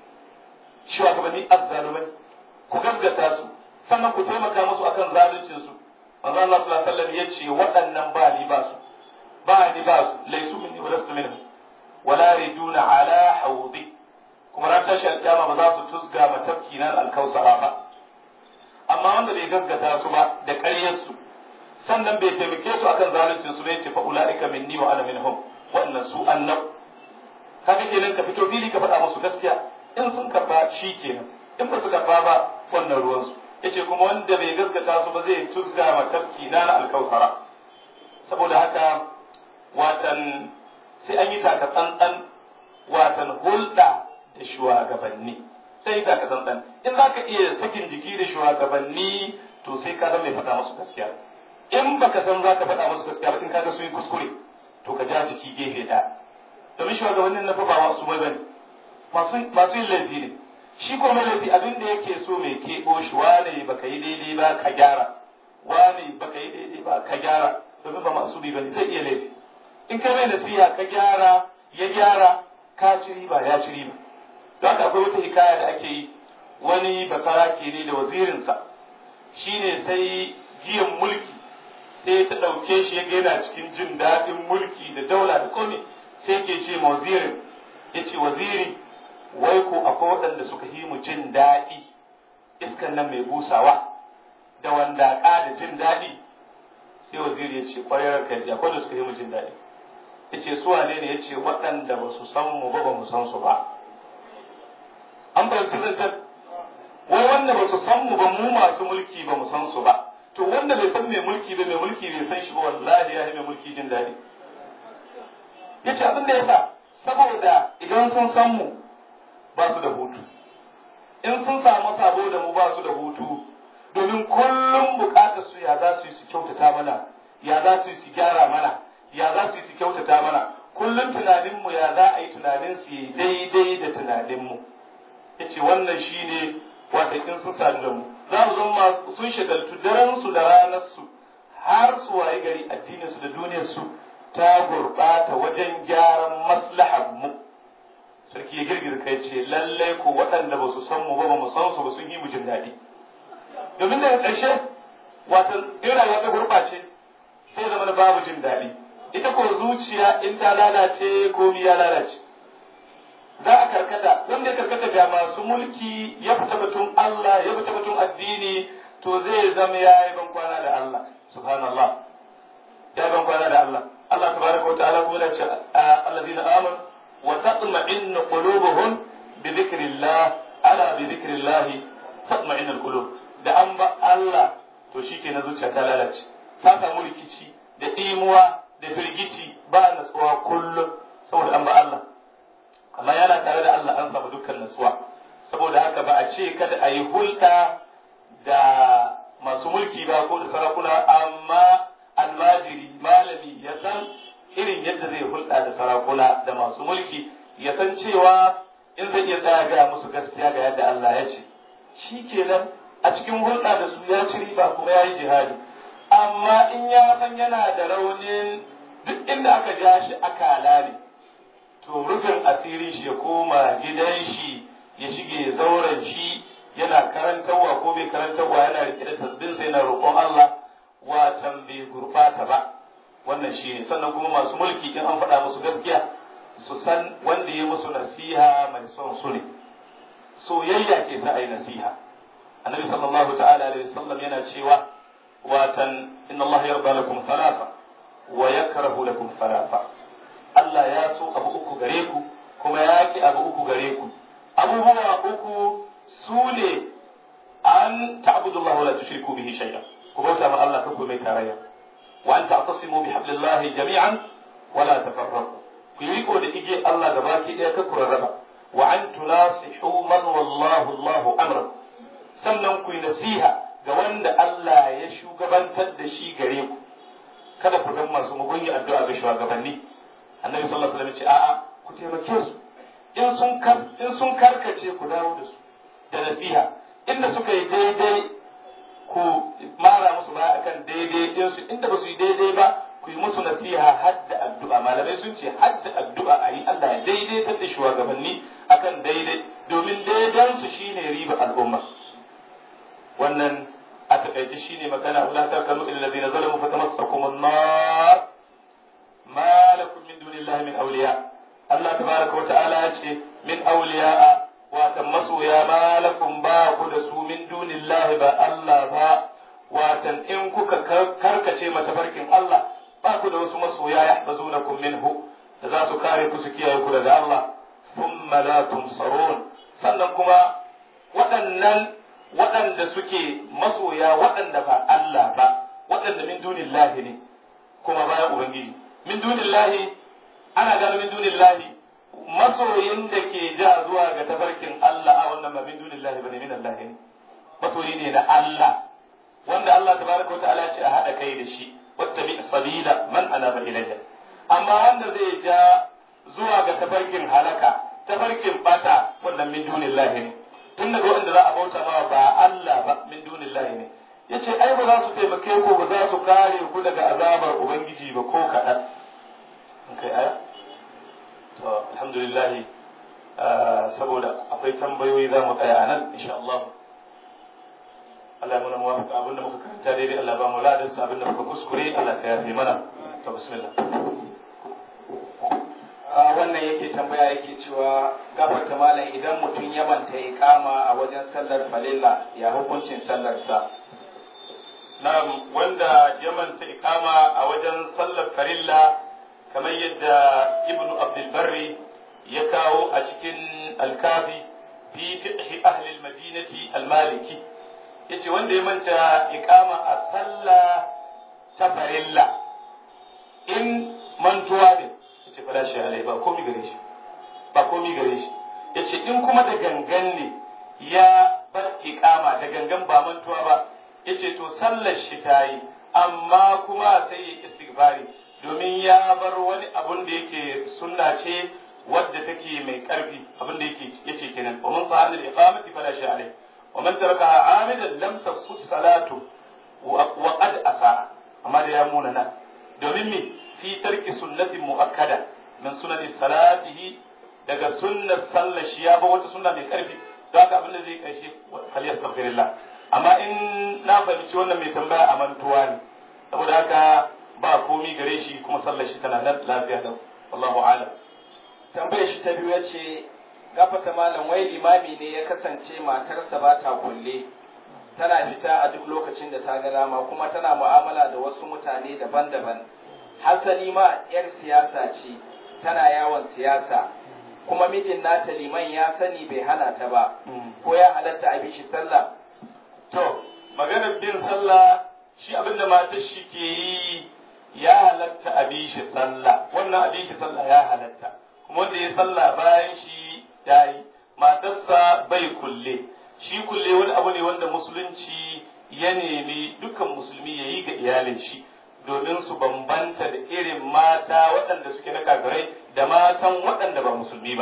shugabanni azzalumai ku gaggata su sannan ku taimaka musu akan zaluncin su manzo Allah sallallahu alaihi wasallam yace waɗannan ba ni ba su ba ni ba su laysu minni wa lastu minhum wala riduna ala hawdi kuma ran tashi alƙiyama ba za su tusga matafki nan alkausara ba amma wanda bai gaggata su ba da ƙaryar su sannan bai taimake su akan zaluncin su bai ce fa ulaika minni wa ana minhum wannan su annab kaga kenan ka fito fili ka faɗa musu gaskiya in sun karba shi kenan in ba su karba ba wannan ruwansu yace kuma wanda bai gaskata su ba zai tuzga ma tafki na na alkausara saboda haka watan sai an yi taka tsantsan watan hulɗa da shugabanni sai yi taka tsantsan in za ka iya sakin jiki da shugabanni to sai ka zama mai faɗa musu gaskiya in baka san za ka faɗa musu gaskiya ba in ka ga sun yi kuskure to ka ja jiki gefe ɗaya domin shugabannin na fa ba masu mai bane masu yin laifi ne shi ko mai laifi abin da yake so mai keɓo shi wane baka yi daidai ba ka gyara wane baka yi daidai ba ka gyara domin ba masu bi bane zai iya laifi in ka mai nasiha ka gyara ya gyara ka ci riba ya ci riba don haka akwai wata hikaya da ake yi wani basarake ne da wazirinsa shine sai giyan mulki sai ta ɗauke shi ya yana cikin jin daɗin mulki da daula da komai sai ke ce ma wazirin ya ce waziri wai ko akwai waɗanda suka yi mu jin daɗi iskan nan mai busawa da wanda da jin daɗi sai waziri ya ce ƙwarar ka ya akwai da suka yi mu jin daɗi ya ce su wane ne ya ce waɗanda ba su san mu ba ba mu san su ba an fahimci zancen wai wanda ba su san mu ba mu masu mulki ba mu san su ba to wanda bai san mai mulki ba mai mulki bai san shi ba wallahi ya yi mai mulki jin daɗi ya ce abin da ya sa saboda idan sun san mu ba su da hutu in sun samu sabo da mu ba su da hutu domin kullum bukatar su ya za su yi su kyautata mana ya za su yi su gyara mana ya za su yi su kyautata mana kullum tunaninmu ya za a yi tunanin su yi daidai da tunaninmu ya ce wannan shi ne wata in sun sadu da mu za mu zama sun shagaltu daren su da ranar su har su waye gari addinin su da duniyar su ta gurɓata wajen gyaran maslahar mu sarki ya girgiza kai ce lallai ko waɗanda ba su san mu ba ba mu san su ba sun yi mu jin daɗi domin daga ƙarshe wato in rayuwa ta gurɓace sai zama na babu jin daɗi ita ko zuciya in ta lalace komi ya lalace za a karkata wanda ya karkata ga masu mulki ya fita batun Allah ya fita batun addini to zai zama ya yi ban kwana da Allah subhanallah ya yi ban kwana da Allah Allah tabaraka wa ta'ala kuma ya ce allazina amanu وتطمئن قلوبهم بذكر الله ألا بذكر الله تطمئن القلوب da an ba Allah to shi ke na zuciya ta lalace ta samu rikici da imuwa da firgici ba natsuwa kullum saboda an ba Allah amma yana tare da Allah an samu dukkan natsuwa saboda haka ba a ce kada a yi hulɗa da masu mulki ba ko da sarakuna amma almajiri malami ya san irin yadda zai hulɗa da sarakuna da masu mulki ya san cewa in zai iya tsaya gaya musu gaskiya ga yadda Allah ya ce shi kenan a cikin hulɗa da su ya ci riba kuma ya yi jihadi amma in ya san yana da raunin duk inda aka ja shi akala ne to rufin asirin shi ya koma gidan shi ya shige zauren shi yana karantarwa ko bai karantarwa yana rike da tasbin sai na roƙon Allah watan bai gurbata ba wannan shi ne sannan kuma masu mulki in an faɗa musu gaskiya su san wanda ya musu nasiha mai son su ne soyayya ke sa a yi nasiha annabi sallallahu ta'ala alaihi wasallam yana cewa watan inna Allah yarda lakum thalatha wa yakrahu lakum thalatha Allah ya so abu uku gare ku kuma ya ki abu uku gare ku abubuwa uku su ne an ta'budu Allah wa la tushriku bihi shay'a ku bauta ma Allah kanku mai tarayya wa an ta'tasimu bi hablillahi jami'an wa la tafarraqu ku yi riko da ige Allah gaba ki daya ka raba wa an tunasihu man wallahu Allahu amra sannan ku yi nasiha ga wanda Allah ya shugabantar da shi gare ku kada ku zama masu mugunyi addu'a ga shugabanni annabi sallallahu alaihi wasallam ya ce a'a ku taimake su in sun in sun karkace ku dawo da su da nasiha inda suka yi daidai ku mara musu ba akan daidai din su inda ba su yi daidai ba ku yi musu nasiha hadda addu'a malamai sun ce hadda addu'a a yi Allah ya daidaitar da shugabanni akan daidai domin daidan su shine riba al'umma wannan a takaice shine magana wala tarkanu ila allazina zalamu fatamassakum an-nar ma lakum min dunillahi min awliya Allah tabaraka wa ta'ala ya ce min awliya watan masoya ma lakum ba ku da su min dunillahi ba Allah ba watan in kuka karkace mata barkin Allah ba ku da wasu masoya yahfazunakum minhu da za su kare ku su kiyaye ku daga Allah thumma la tunsarun sannan kuma waɗannan waɗanda suke masoya waɗanda ba Allah ba waɗanda min dunillahi ne kuma bayan ubangiji min dunillahi ana gano min dunillahi masoyin da ke ja zuwa ga tafarkin Allah a wannan ba min dunillahi bane min Allah ne masoyi ne na Allah wanda Allah tabaraka wa ta'ala ce a hada kai da shi wattabi sabila man anaba ilayya amma wanda zai ja zuwa ga tafarkin halaka tafarkin bata wannan min dunillahi ne tun daga wanda za a bauta ma ba Allah ba min dunillahi ne yace ai ba za su taimake ku ba za su kare ku daga azabar ubangiji ba ko kaɗan kai aya to alhamdulillah saboda akwai tambayoyi za mu tsaya a nan insha Allah Allah ya muna muwafaka abin da muka karanta daidai Allah ba mu ladan sa abin da muka kuskure Allah ka yafe mana to bismillah wannan yake tambaya yake cewa gafarta malam idan mutum ya manta ikama a wajen sallar falilla ya hukuncin sallarsa na'am wanda ya manta ikama a wajen sallar farilla kamar yadda ibnu abdul barri ya kawo a cikin alkafi fi fiqh ahli al-madinati al-maliki yace wanda ya manta ikama a sallah ta farilla in mantuwa ne yace fala shi alai ba komi gare shi ba komi gare shi yace in kuma da gangan ne ya bar ikama da gangan ba mantuwa ba yace to sallar shi tayi amma kuma sai ya istighfari domin ya bar wani abun da yake sunna ce wadda take mai karfi abin da yake yace kenan wa man sa'ala al-iqamati fala shay alayh wa man tarakaha amidan lam tasqut salatu wa qad asa amma da ya muna nan domin me fi tarki sunnatin muakkada min sunani salatihi daga sunnar sallar shi ya ba wata sunna mai karfi don haka abin da zai kai shi falyastaghfirullah amma in na fahimci wannan mai tambaya a mantuwa ne saboda haka ba komi gare shi kuma sallar shi tana nan lafiya da wallahu a'lam tambayar shi ta biyu ce gafata malam wai limami ne ya kasance matarsa ba ta kulle tana fita a duk lokacin da ta ga dama kuma tana mu'amala da wasu mutane daban-daban hasali ma yar siyasa ce tana yawon siyasa kuma mijin nata liman ya sani bai hana ta ba ko ya halatta a bishi sallah to maganar bin sallah shi abinda matar shi ke yi ya halatta a bishi sallah wannan a bishi sallah ya halatta kuma wanda ya sallah bayan shi ya yi matarsa bai kulle shi kulle wani abu ne wanda musulunci ya nemi dukkan musulmi ya yi ga iyalin shi domin su bambanta da irin mata waɗanda suke na kafirai da matan waɗanda ba musulmi ba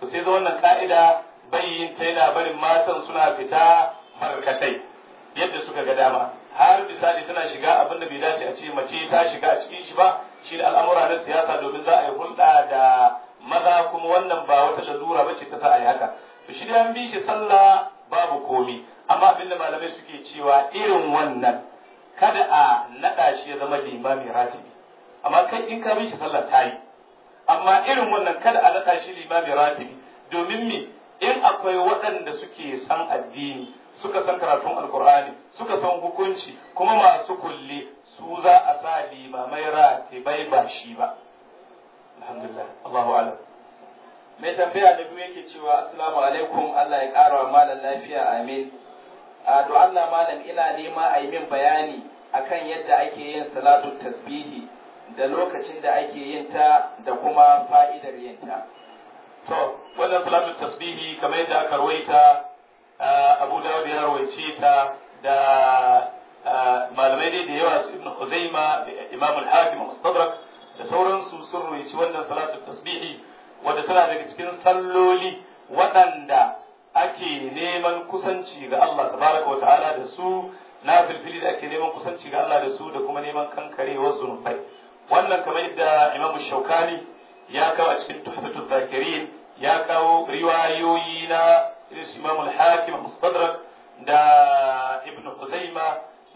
to sai zo wannan ka'ida bayyin ta yana barin matan suna fita barkatai yadda suka ga dama har misali tana shiga abin da bai dace a ce mace ta shiga a cikin shi ba shi da al'amura na siyasa domin za a yi hulɗa da maza kuma wannan ba wata lalura ba ce ta sa a yi haka to shi da an bi shi sallah babu komi amma abin da malamai suke cewa irin wannan kada a naɗa shi ya zama limami ratibi amma kai in ka bi shi sallah ta yi amma irin wannan kada a naɗa shi limami ratibi domin me in akwai waɗanda suke san addini suka san karatun alkur'ani suka san hukunci kuma masu kulle su za a sa limamai ratibai ba shi ba alhamdulillah Allahu alam mai tambaya da biyu yake cewa assalamu alaikum Allah ya ƙara wa malam lafiya amin a do Allah malam ina nema a yi min bayani akan yadda ake yin salatu tasbihi da lokacin da ake yin ta da kuma fa'idar yin ta to wannan salatu tasbihi kamar yadda aka rawaita Abu Dawud ya rawaice ta da malamai dai da yawa su Ibn Khuzaima Imam al-Hakim Mustadrak da sauransu sun rawaici wannan salatu tasbihi wadda tana daga cikin salloli waɗanda ake neman kusanci ga Allah tabaraka wa ta'ala da su na filfili da ake neman kusanci ga Allah da su da kuma neman kankarewar zunubai wannan kamar yadda Imam Shaukani ya kawo a cikin Tuhfatul Zakirin ya kawo riwayoyi na Imam al-Hakim Mustadrak da Ibn Khuzaima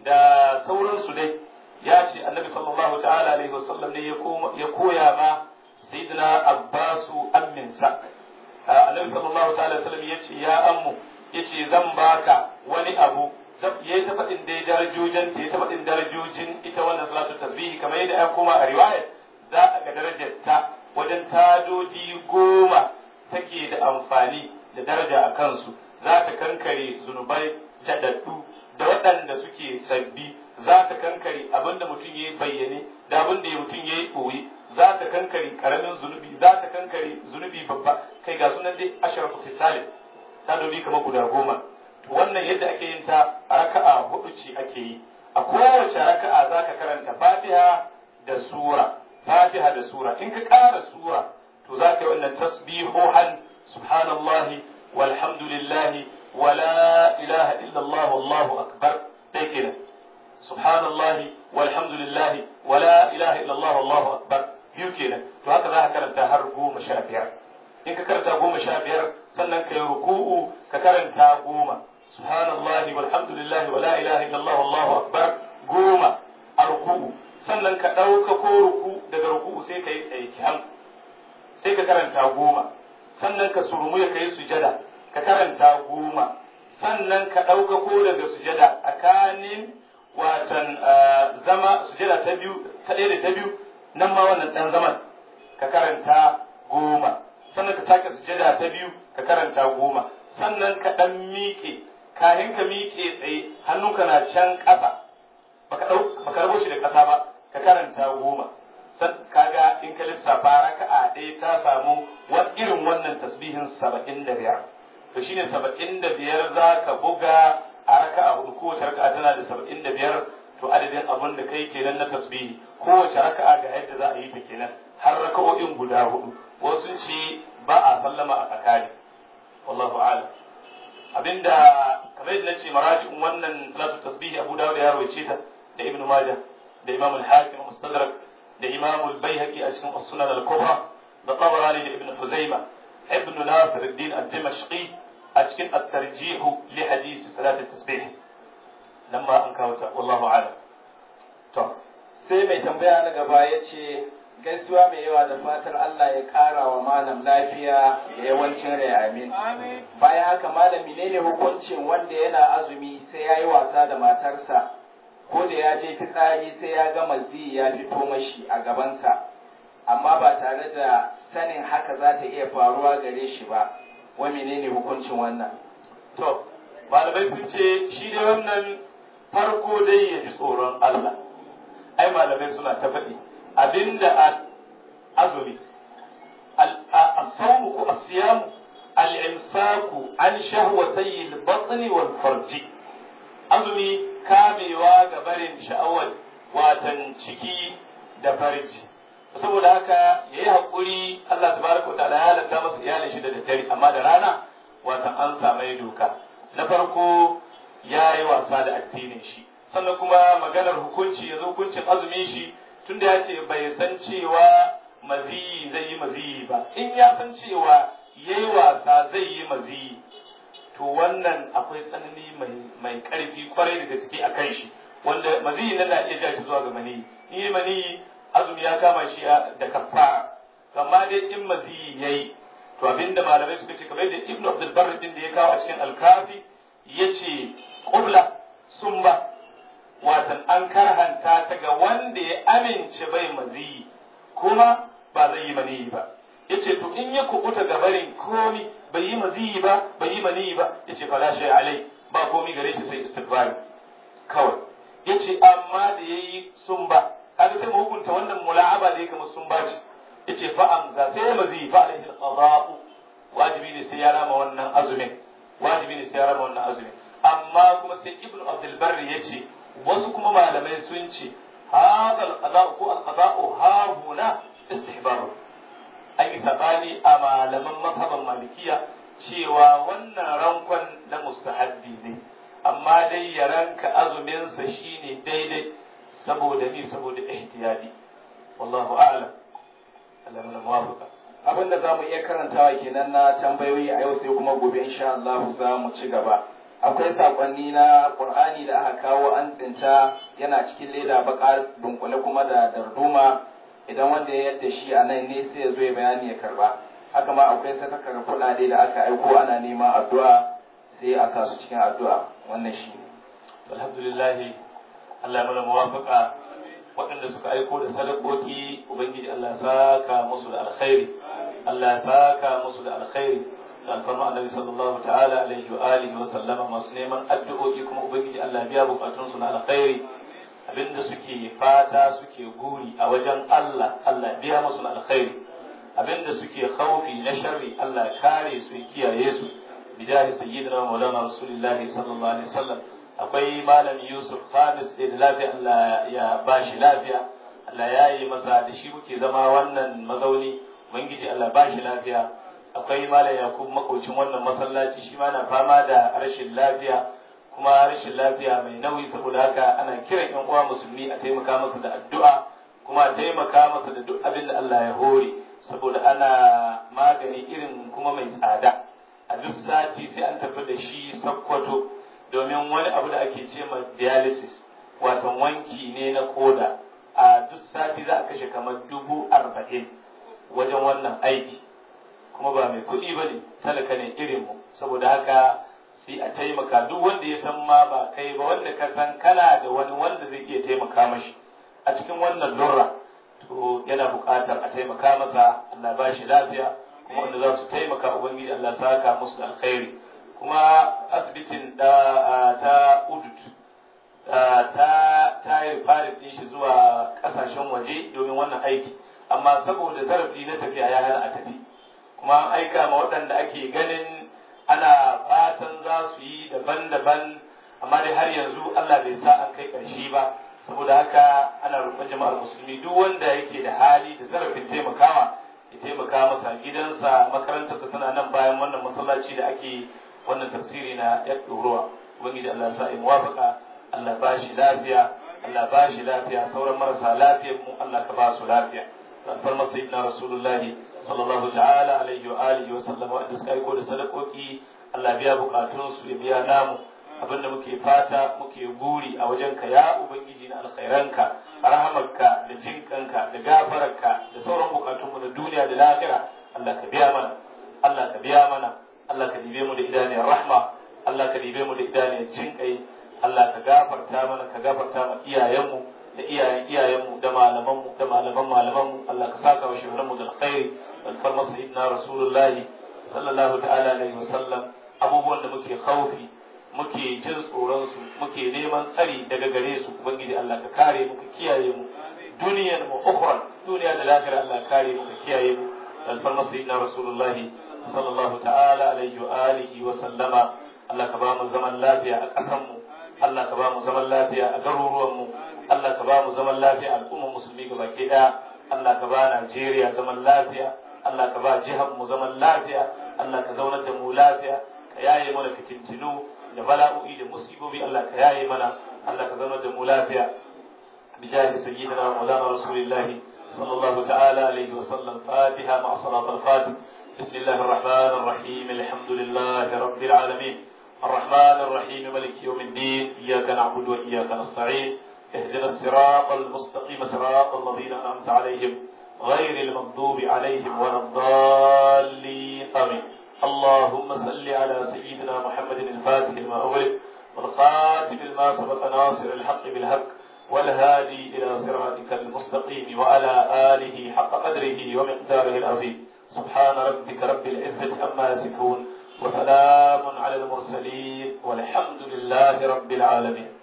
da sauransu dai ya ce Annabi sallallahu ta'ala alaihi wasallam ne ya koya ma sayyidina Abbasu amminsa Annabi sallallahu ta'ala wasallam ya ce ya ammu ya ce zan baka wani abu ya yi ta faɗin dai darajojin ta ya ta faɗin darajojin ita wannan salatu tasbihi kamar yadda ya koma a riwayar za a ga darajar ta wajen tadodi goma take da amfani da daraja a kansu za ta kankare zunubai daɗaɗɗu da waɗanda suke sabbi za ta kankare abin da mutum ya yi bayyane da abin da mutum ya yi ɓoye za ta kankare karamin zunubi za ta kankare zunubi babba kai ga sunan dai ashrafu fisalin ta dobi kamar guda goma wannan yadda ake yin ta a raka'a hudu ce ake yi a kowace raka'a za ka karanta fatiha da sura fatiha da sura in ka ƙara sura to za ka yi wannan tasbihuhan subhanallahi walhamdulillahi wala ilaha illallah wallahu akbar dai kenan subhanallahi walhamdulillahi wala ilaha illallah wallahu akbar biyu kenan to haka za ka karanta har goma sha biyar in ka karanta goma sha biyar sannan ka yi ruku'u ka karanta goma subhanallahi walhamdulillahi wala ilaha illallah wallahu akbar goma a ruku'u sannan ka ɗauka ko ruku daga ruku'u sai ka yi tsaye sai ka karanta goma sannan ka surmu ya kai sujada ka karanta goma sannan ka ɗauka ko daga sujada tsakanin watan zama sujada ta biyu ta ɗaya da ta biyu nan ma wannan ɗan zaman ka karanta goma sannan ka sake sujada ta biyu ka karanta goma sannan ka ɗan miƙe kayan ka miƙe tsaye hannunka na can ƙasa baka ɗau baka rabo shi da ƙasa ba ka karanta goma san kaga in ka lissafa raka'a ɗaya ta samu wani irin wannan tasbihin saba'in da biyar to shine saba'in da biyar za ka buga a raka'a hudu kowace raka'a tana da saba'in da biyar to adadin abin da kai kenan na tasbihi kowace raka'a ga yadda za a yi ta kenan har raka'o'in guda hudu wasu ce ba a sallama a tsakani wallahu a'lam abinda kamar yadda nace maraji'un wannan salatu tasbihi Abu Dawud ya rawaice ta da Ibn Majah da Imam al-Hakim Mustadrak da Imam al-Baihaqi a cikin As-Sunan al-Kubra da Tabarani da Ibn Huzaima Ibn Nasir al-Din al-Dimashqi a cikin at-tarjih li hadith salat at-tasbih lamma an kawo ta wallahu a'lam to sai mai tambaya na gaba yace gaisuwa mai yawa da fatar Allah ya ƙara wa malam lafiya da yawancin rai amin. Bayan haka malam menene hukuncin wanda yana azumi sai ya yi wasa da matarsa ko da ya je fitsari sai ya ga mazi ya fito mashi a gabansa amma ba tare da sanin haka za ta iya faruwa gare shi ba wa menene hukuncin wannan. To, malamai sun ce shi dai wannan farko dai ya ji tsoron Allah. Ai malamai suna ta faɗi. abinda azumi الصوم ko الصيام الامساك عن شهوتي البطن والفرج azumi kamewa ga barin sha'awar watan ciki da farji saboda haka yayi hakuri Allah tabaraka wa ta'ala ya halatta masa iyalin shi da daddare amma da rana watan an samu doka na farko ya yi wasa da addinin shi sannan kuma maganar hukunci yanzu hukuncin azumin shi tunda ya ce bai san cewa maziyi zai yi maziyi ba in ya san cewa ya yi wasa zai yi maziyi to wannan akwai tsanani mai karfi kwarai da gaske a kan shi wanda maziyi nan na iya ja shi zuwa ga maniyi ni maniyi azumi ya kama shi da kafara amma dai in maziyi yayi to abinda malamai suka ce kamar da ibnu abdul barr din da ya kawo a cikin alkafi yace qubla sumba watan an karhanta ta ga wanda ya amince bai maziyi kuma ba zai yi maniyi ba yace to in ya kubuta ga barin komi bai yi maziyi ba bai yi maniyi ba yace fala shay alai ba komi gare shi sai istighfar kawai yace amma da yayi sumba kaga sai mu hukunta wannan mula'aba da yake kamar sumba ce yace fa amza sai maziyi fa alaihi alqada'u wajibi ne sai ya rama wannan azumin wajibi ne sai ya rama wannan azumin amma kuma sai ibnu abdul barri yace wasu kuma malamai sun ce هذا القضاء ko القضاء ها هنا استحباب an yi sabani a malaman mazhaban malikiya cewa wannan rankon na mustahabbi ne amma dai ya ranka azuminsa shine daidai saboda ni saboda ihtiyadi wallahu a'lam Allah mana muwafaqa abin da zamu iya karantawa kenan na tambayoyi a yau sai kuma gobe insha Allah za mu ci gaba akwai sakonni na Qur'ani da aka kawo an tsinta yana cikin leda baka dunkule kuma da darduma idan wanda ya yadda shi a nan ne sai ya zo ya bayani ya karba haka ma akwai sadakar kuɗaɗe da aka aiko ana neman addu'a sai a sa su cikin addu'a wannan shi ne alhamdulillah Allah ya mana muwafaqa waɗanda suka aiko da sadakoki ubangiji Allah ya saka musu da alkhairi Allah ya saka musu da alkhairi da alfarma annabi sallallahu ta'ala alaihi wa alihi wa sallama masu neman addu'o'i kuma ubangiji Allah ya biya bukatun su na alkhairi abinda suke fata suke guri a wajen Allah Allah ya biya musu na alkhairi abinda suke khaufi na sharri Allah ya kare su ya kiyaye su bijahi sayyidina maulana rasulullahi sallallahu alaihi wasallam akwai malam Yusuf Khamis da lafiya Allah ya bashi lafiya Allah ya yi masa da shi muke zama wannan mazauni ubangiji Allah bashi lafiya akwai malam Yakub makocin wannan masallaci shi ma na fama da rashin lafiya kuma rashin lafiya mai nauyi saboda haka ana kiran yan uwa musulmi a taimaka masa da addu'a kuma a taimaka masa da duk abin da Allah ya hore saboda ana magani irin kuma mai tsada a duk sati sai an tafi da shi sakkwato domin wani abu da ake ce ma dialysis wato wanki ne na koda a duk sati za a kashe kamar dubu arba'in wajen wannan aiki kuma ba mai kuɗi ba ne talaka ne irin mu saboda haka sai a taimaka duk wanda ya san ma ba kai ba wanda ka san kana da wani wanda zai iya taimaka mashi a cikin wannan lurra to yana buƙatar a taimaka masa Allah ba shi lafiya kuma wanda za su taimaka ubangiji Allah saka musu da alkhairi kuma asibitin da ta udut ta ta yi farin din shi zuwa kasashen waje domin wannan aiki amma saboda zarafi na tafiya ya hana a tafi kuma an aika ma waɗanda ake ganin ana fatan za su yi daban-daban amma dai har yanzu Allah bai sa an kai ƙarshe ba saboda haka ana roƙon jama'ar musulmi duk wanda yake da hali da zarafin taimakawa ya taimaka masa gidansa makarantarsa tana nan bayan wannan masallaci da ake wannan tafsiri na ya ɗorowa ubangiji Allah sa ya muwafaka Allah ba shi lafiya Allah ba shi lafiya sauran marasa lafiyar mu Allah ka ba su lafiya alfarma sayyidina rasulullahi sallallahu ta'ala alaihi wa alihi wa sallam wa suka aiko da sadakoki Allah biya bukatun su ya biya namu abinda muke fata muke guri a wajen ka ya ubangiji na alkhairanka rahamarka da jinkanka da gafararka da sauran bukatun mu na duniya da lahira Allah ka biya mana Allah ka biya mana Allah ka dibe mu da idaniyar rahma Allah ka dibe mu da idaniyar jinkai Allah ka gafarta mana ka gafarta ma iyayenmu da iyayen iyayenmu da malamanmu da malaman malamanmu Allah ka saka wa shugabanmu da alkhairi alfarma sayyidina rasulullahi sallallahu ta'ala alaihi wasallam abubuwan da muke khaufi muke jin tsoron su muke neman tsari daga gare su ubangiji Allah ka kare mu ka kiyaye mu duniyar mu ukhra duniya da lahira Allah ka kare mu ka kiyaye mu alfarma sayyidina rasulullahi sallallahu ta'ala alaihi wa alihi wa sallama Allah ka ba mu zaman lafiya a ƙasar mu Allah ka ba mu zaman lafiya a garuruwan mu Allah ka ba mu zaman lafiya a al'ummar musulmi gaba ke daya Allah ka ba Najeriya zaman lafiya Allah ka ba jihar mu zaman lafiya Allah ka zaunar da mu lafiya ka yaye mana fitintinu da bala'o'i da musibobi Allah ka yaye mana Allah ka zaunar da mu lafiya بجاه سيدنا مولانا رسول الله صلى الله تعالى عليه وسلم فاتحة مع صلاة الفاتح بسم الله الرحمن الرحيم الحمد لله رب العالمين الرحمن الرحيم ملك يوم الدين إياك نعبد وإياك نستعين اهدنا الصراط المستقيم صراط الذين أنعمت عليهم غير المغضوب عليهم ولا الضالين آمين اللهم صل على سيدنا محمد الفاتح لما أغلق والخاتم لما سبق ناصر الحق بالحق والهادي إلى صراطك المستقيم وعلى آله حق قدره ومقداره العظيم سبحان ربك رب العزة عما يصفون وسلام على المرسلين والحمد لله رب العالمين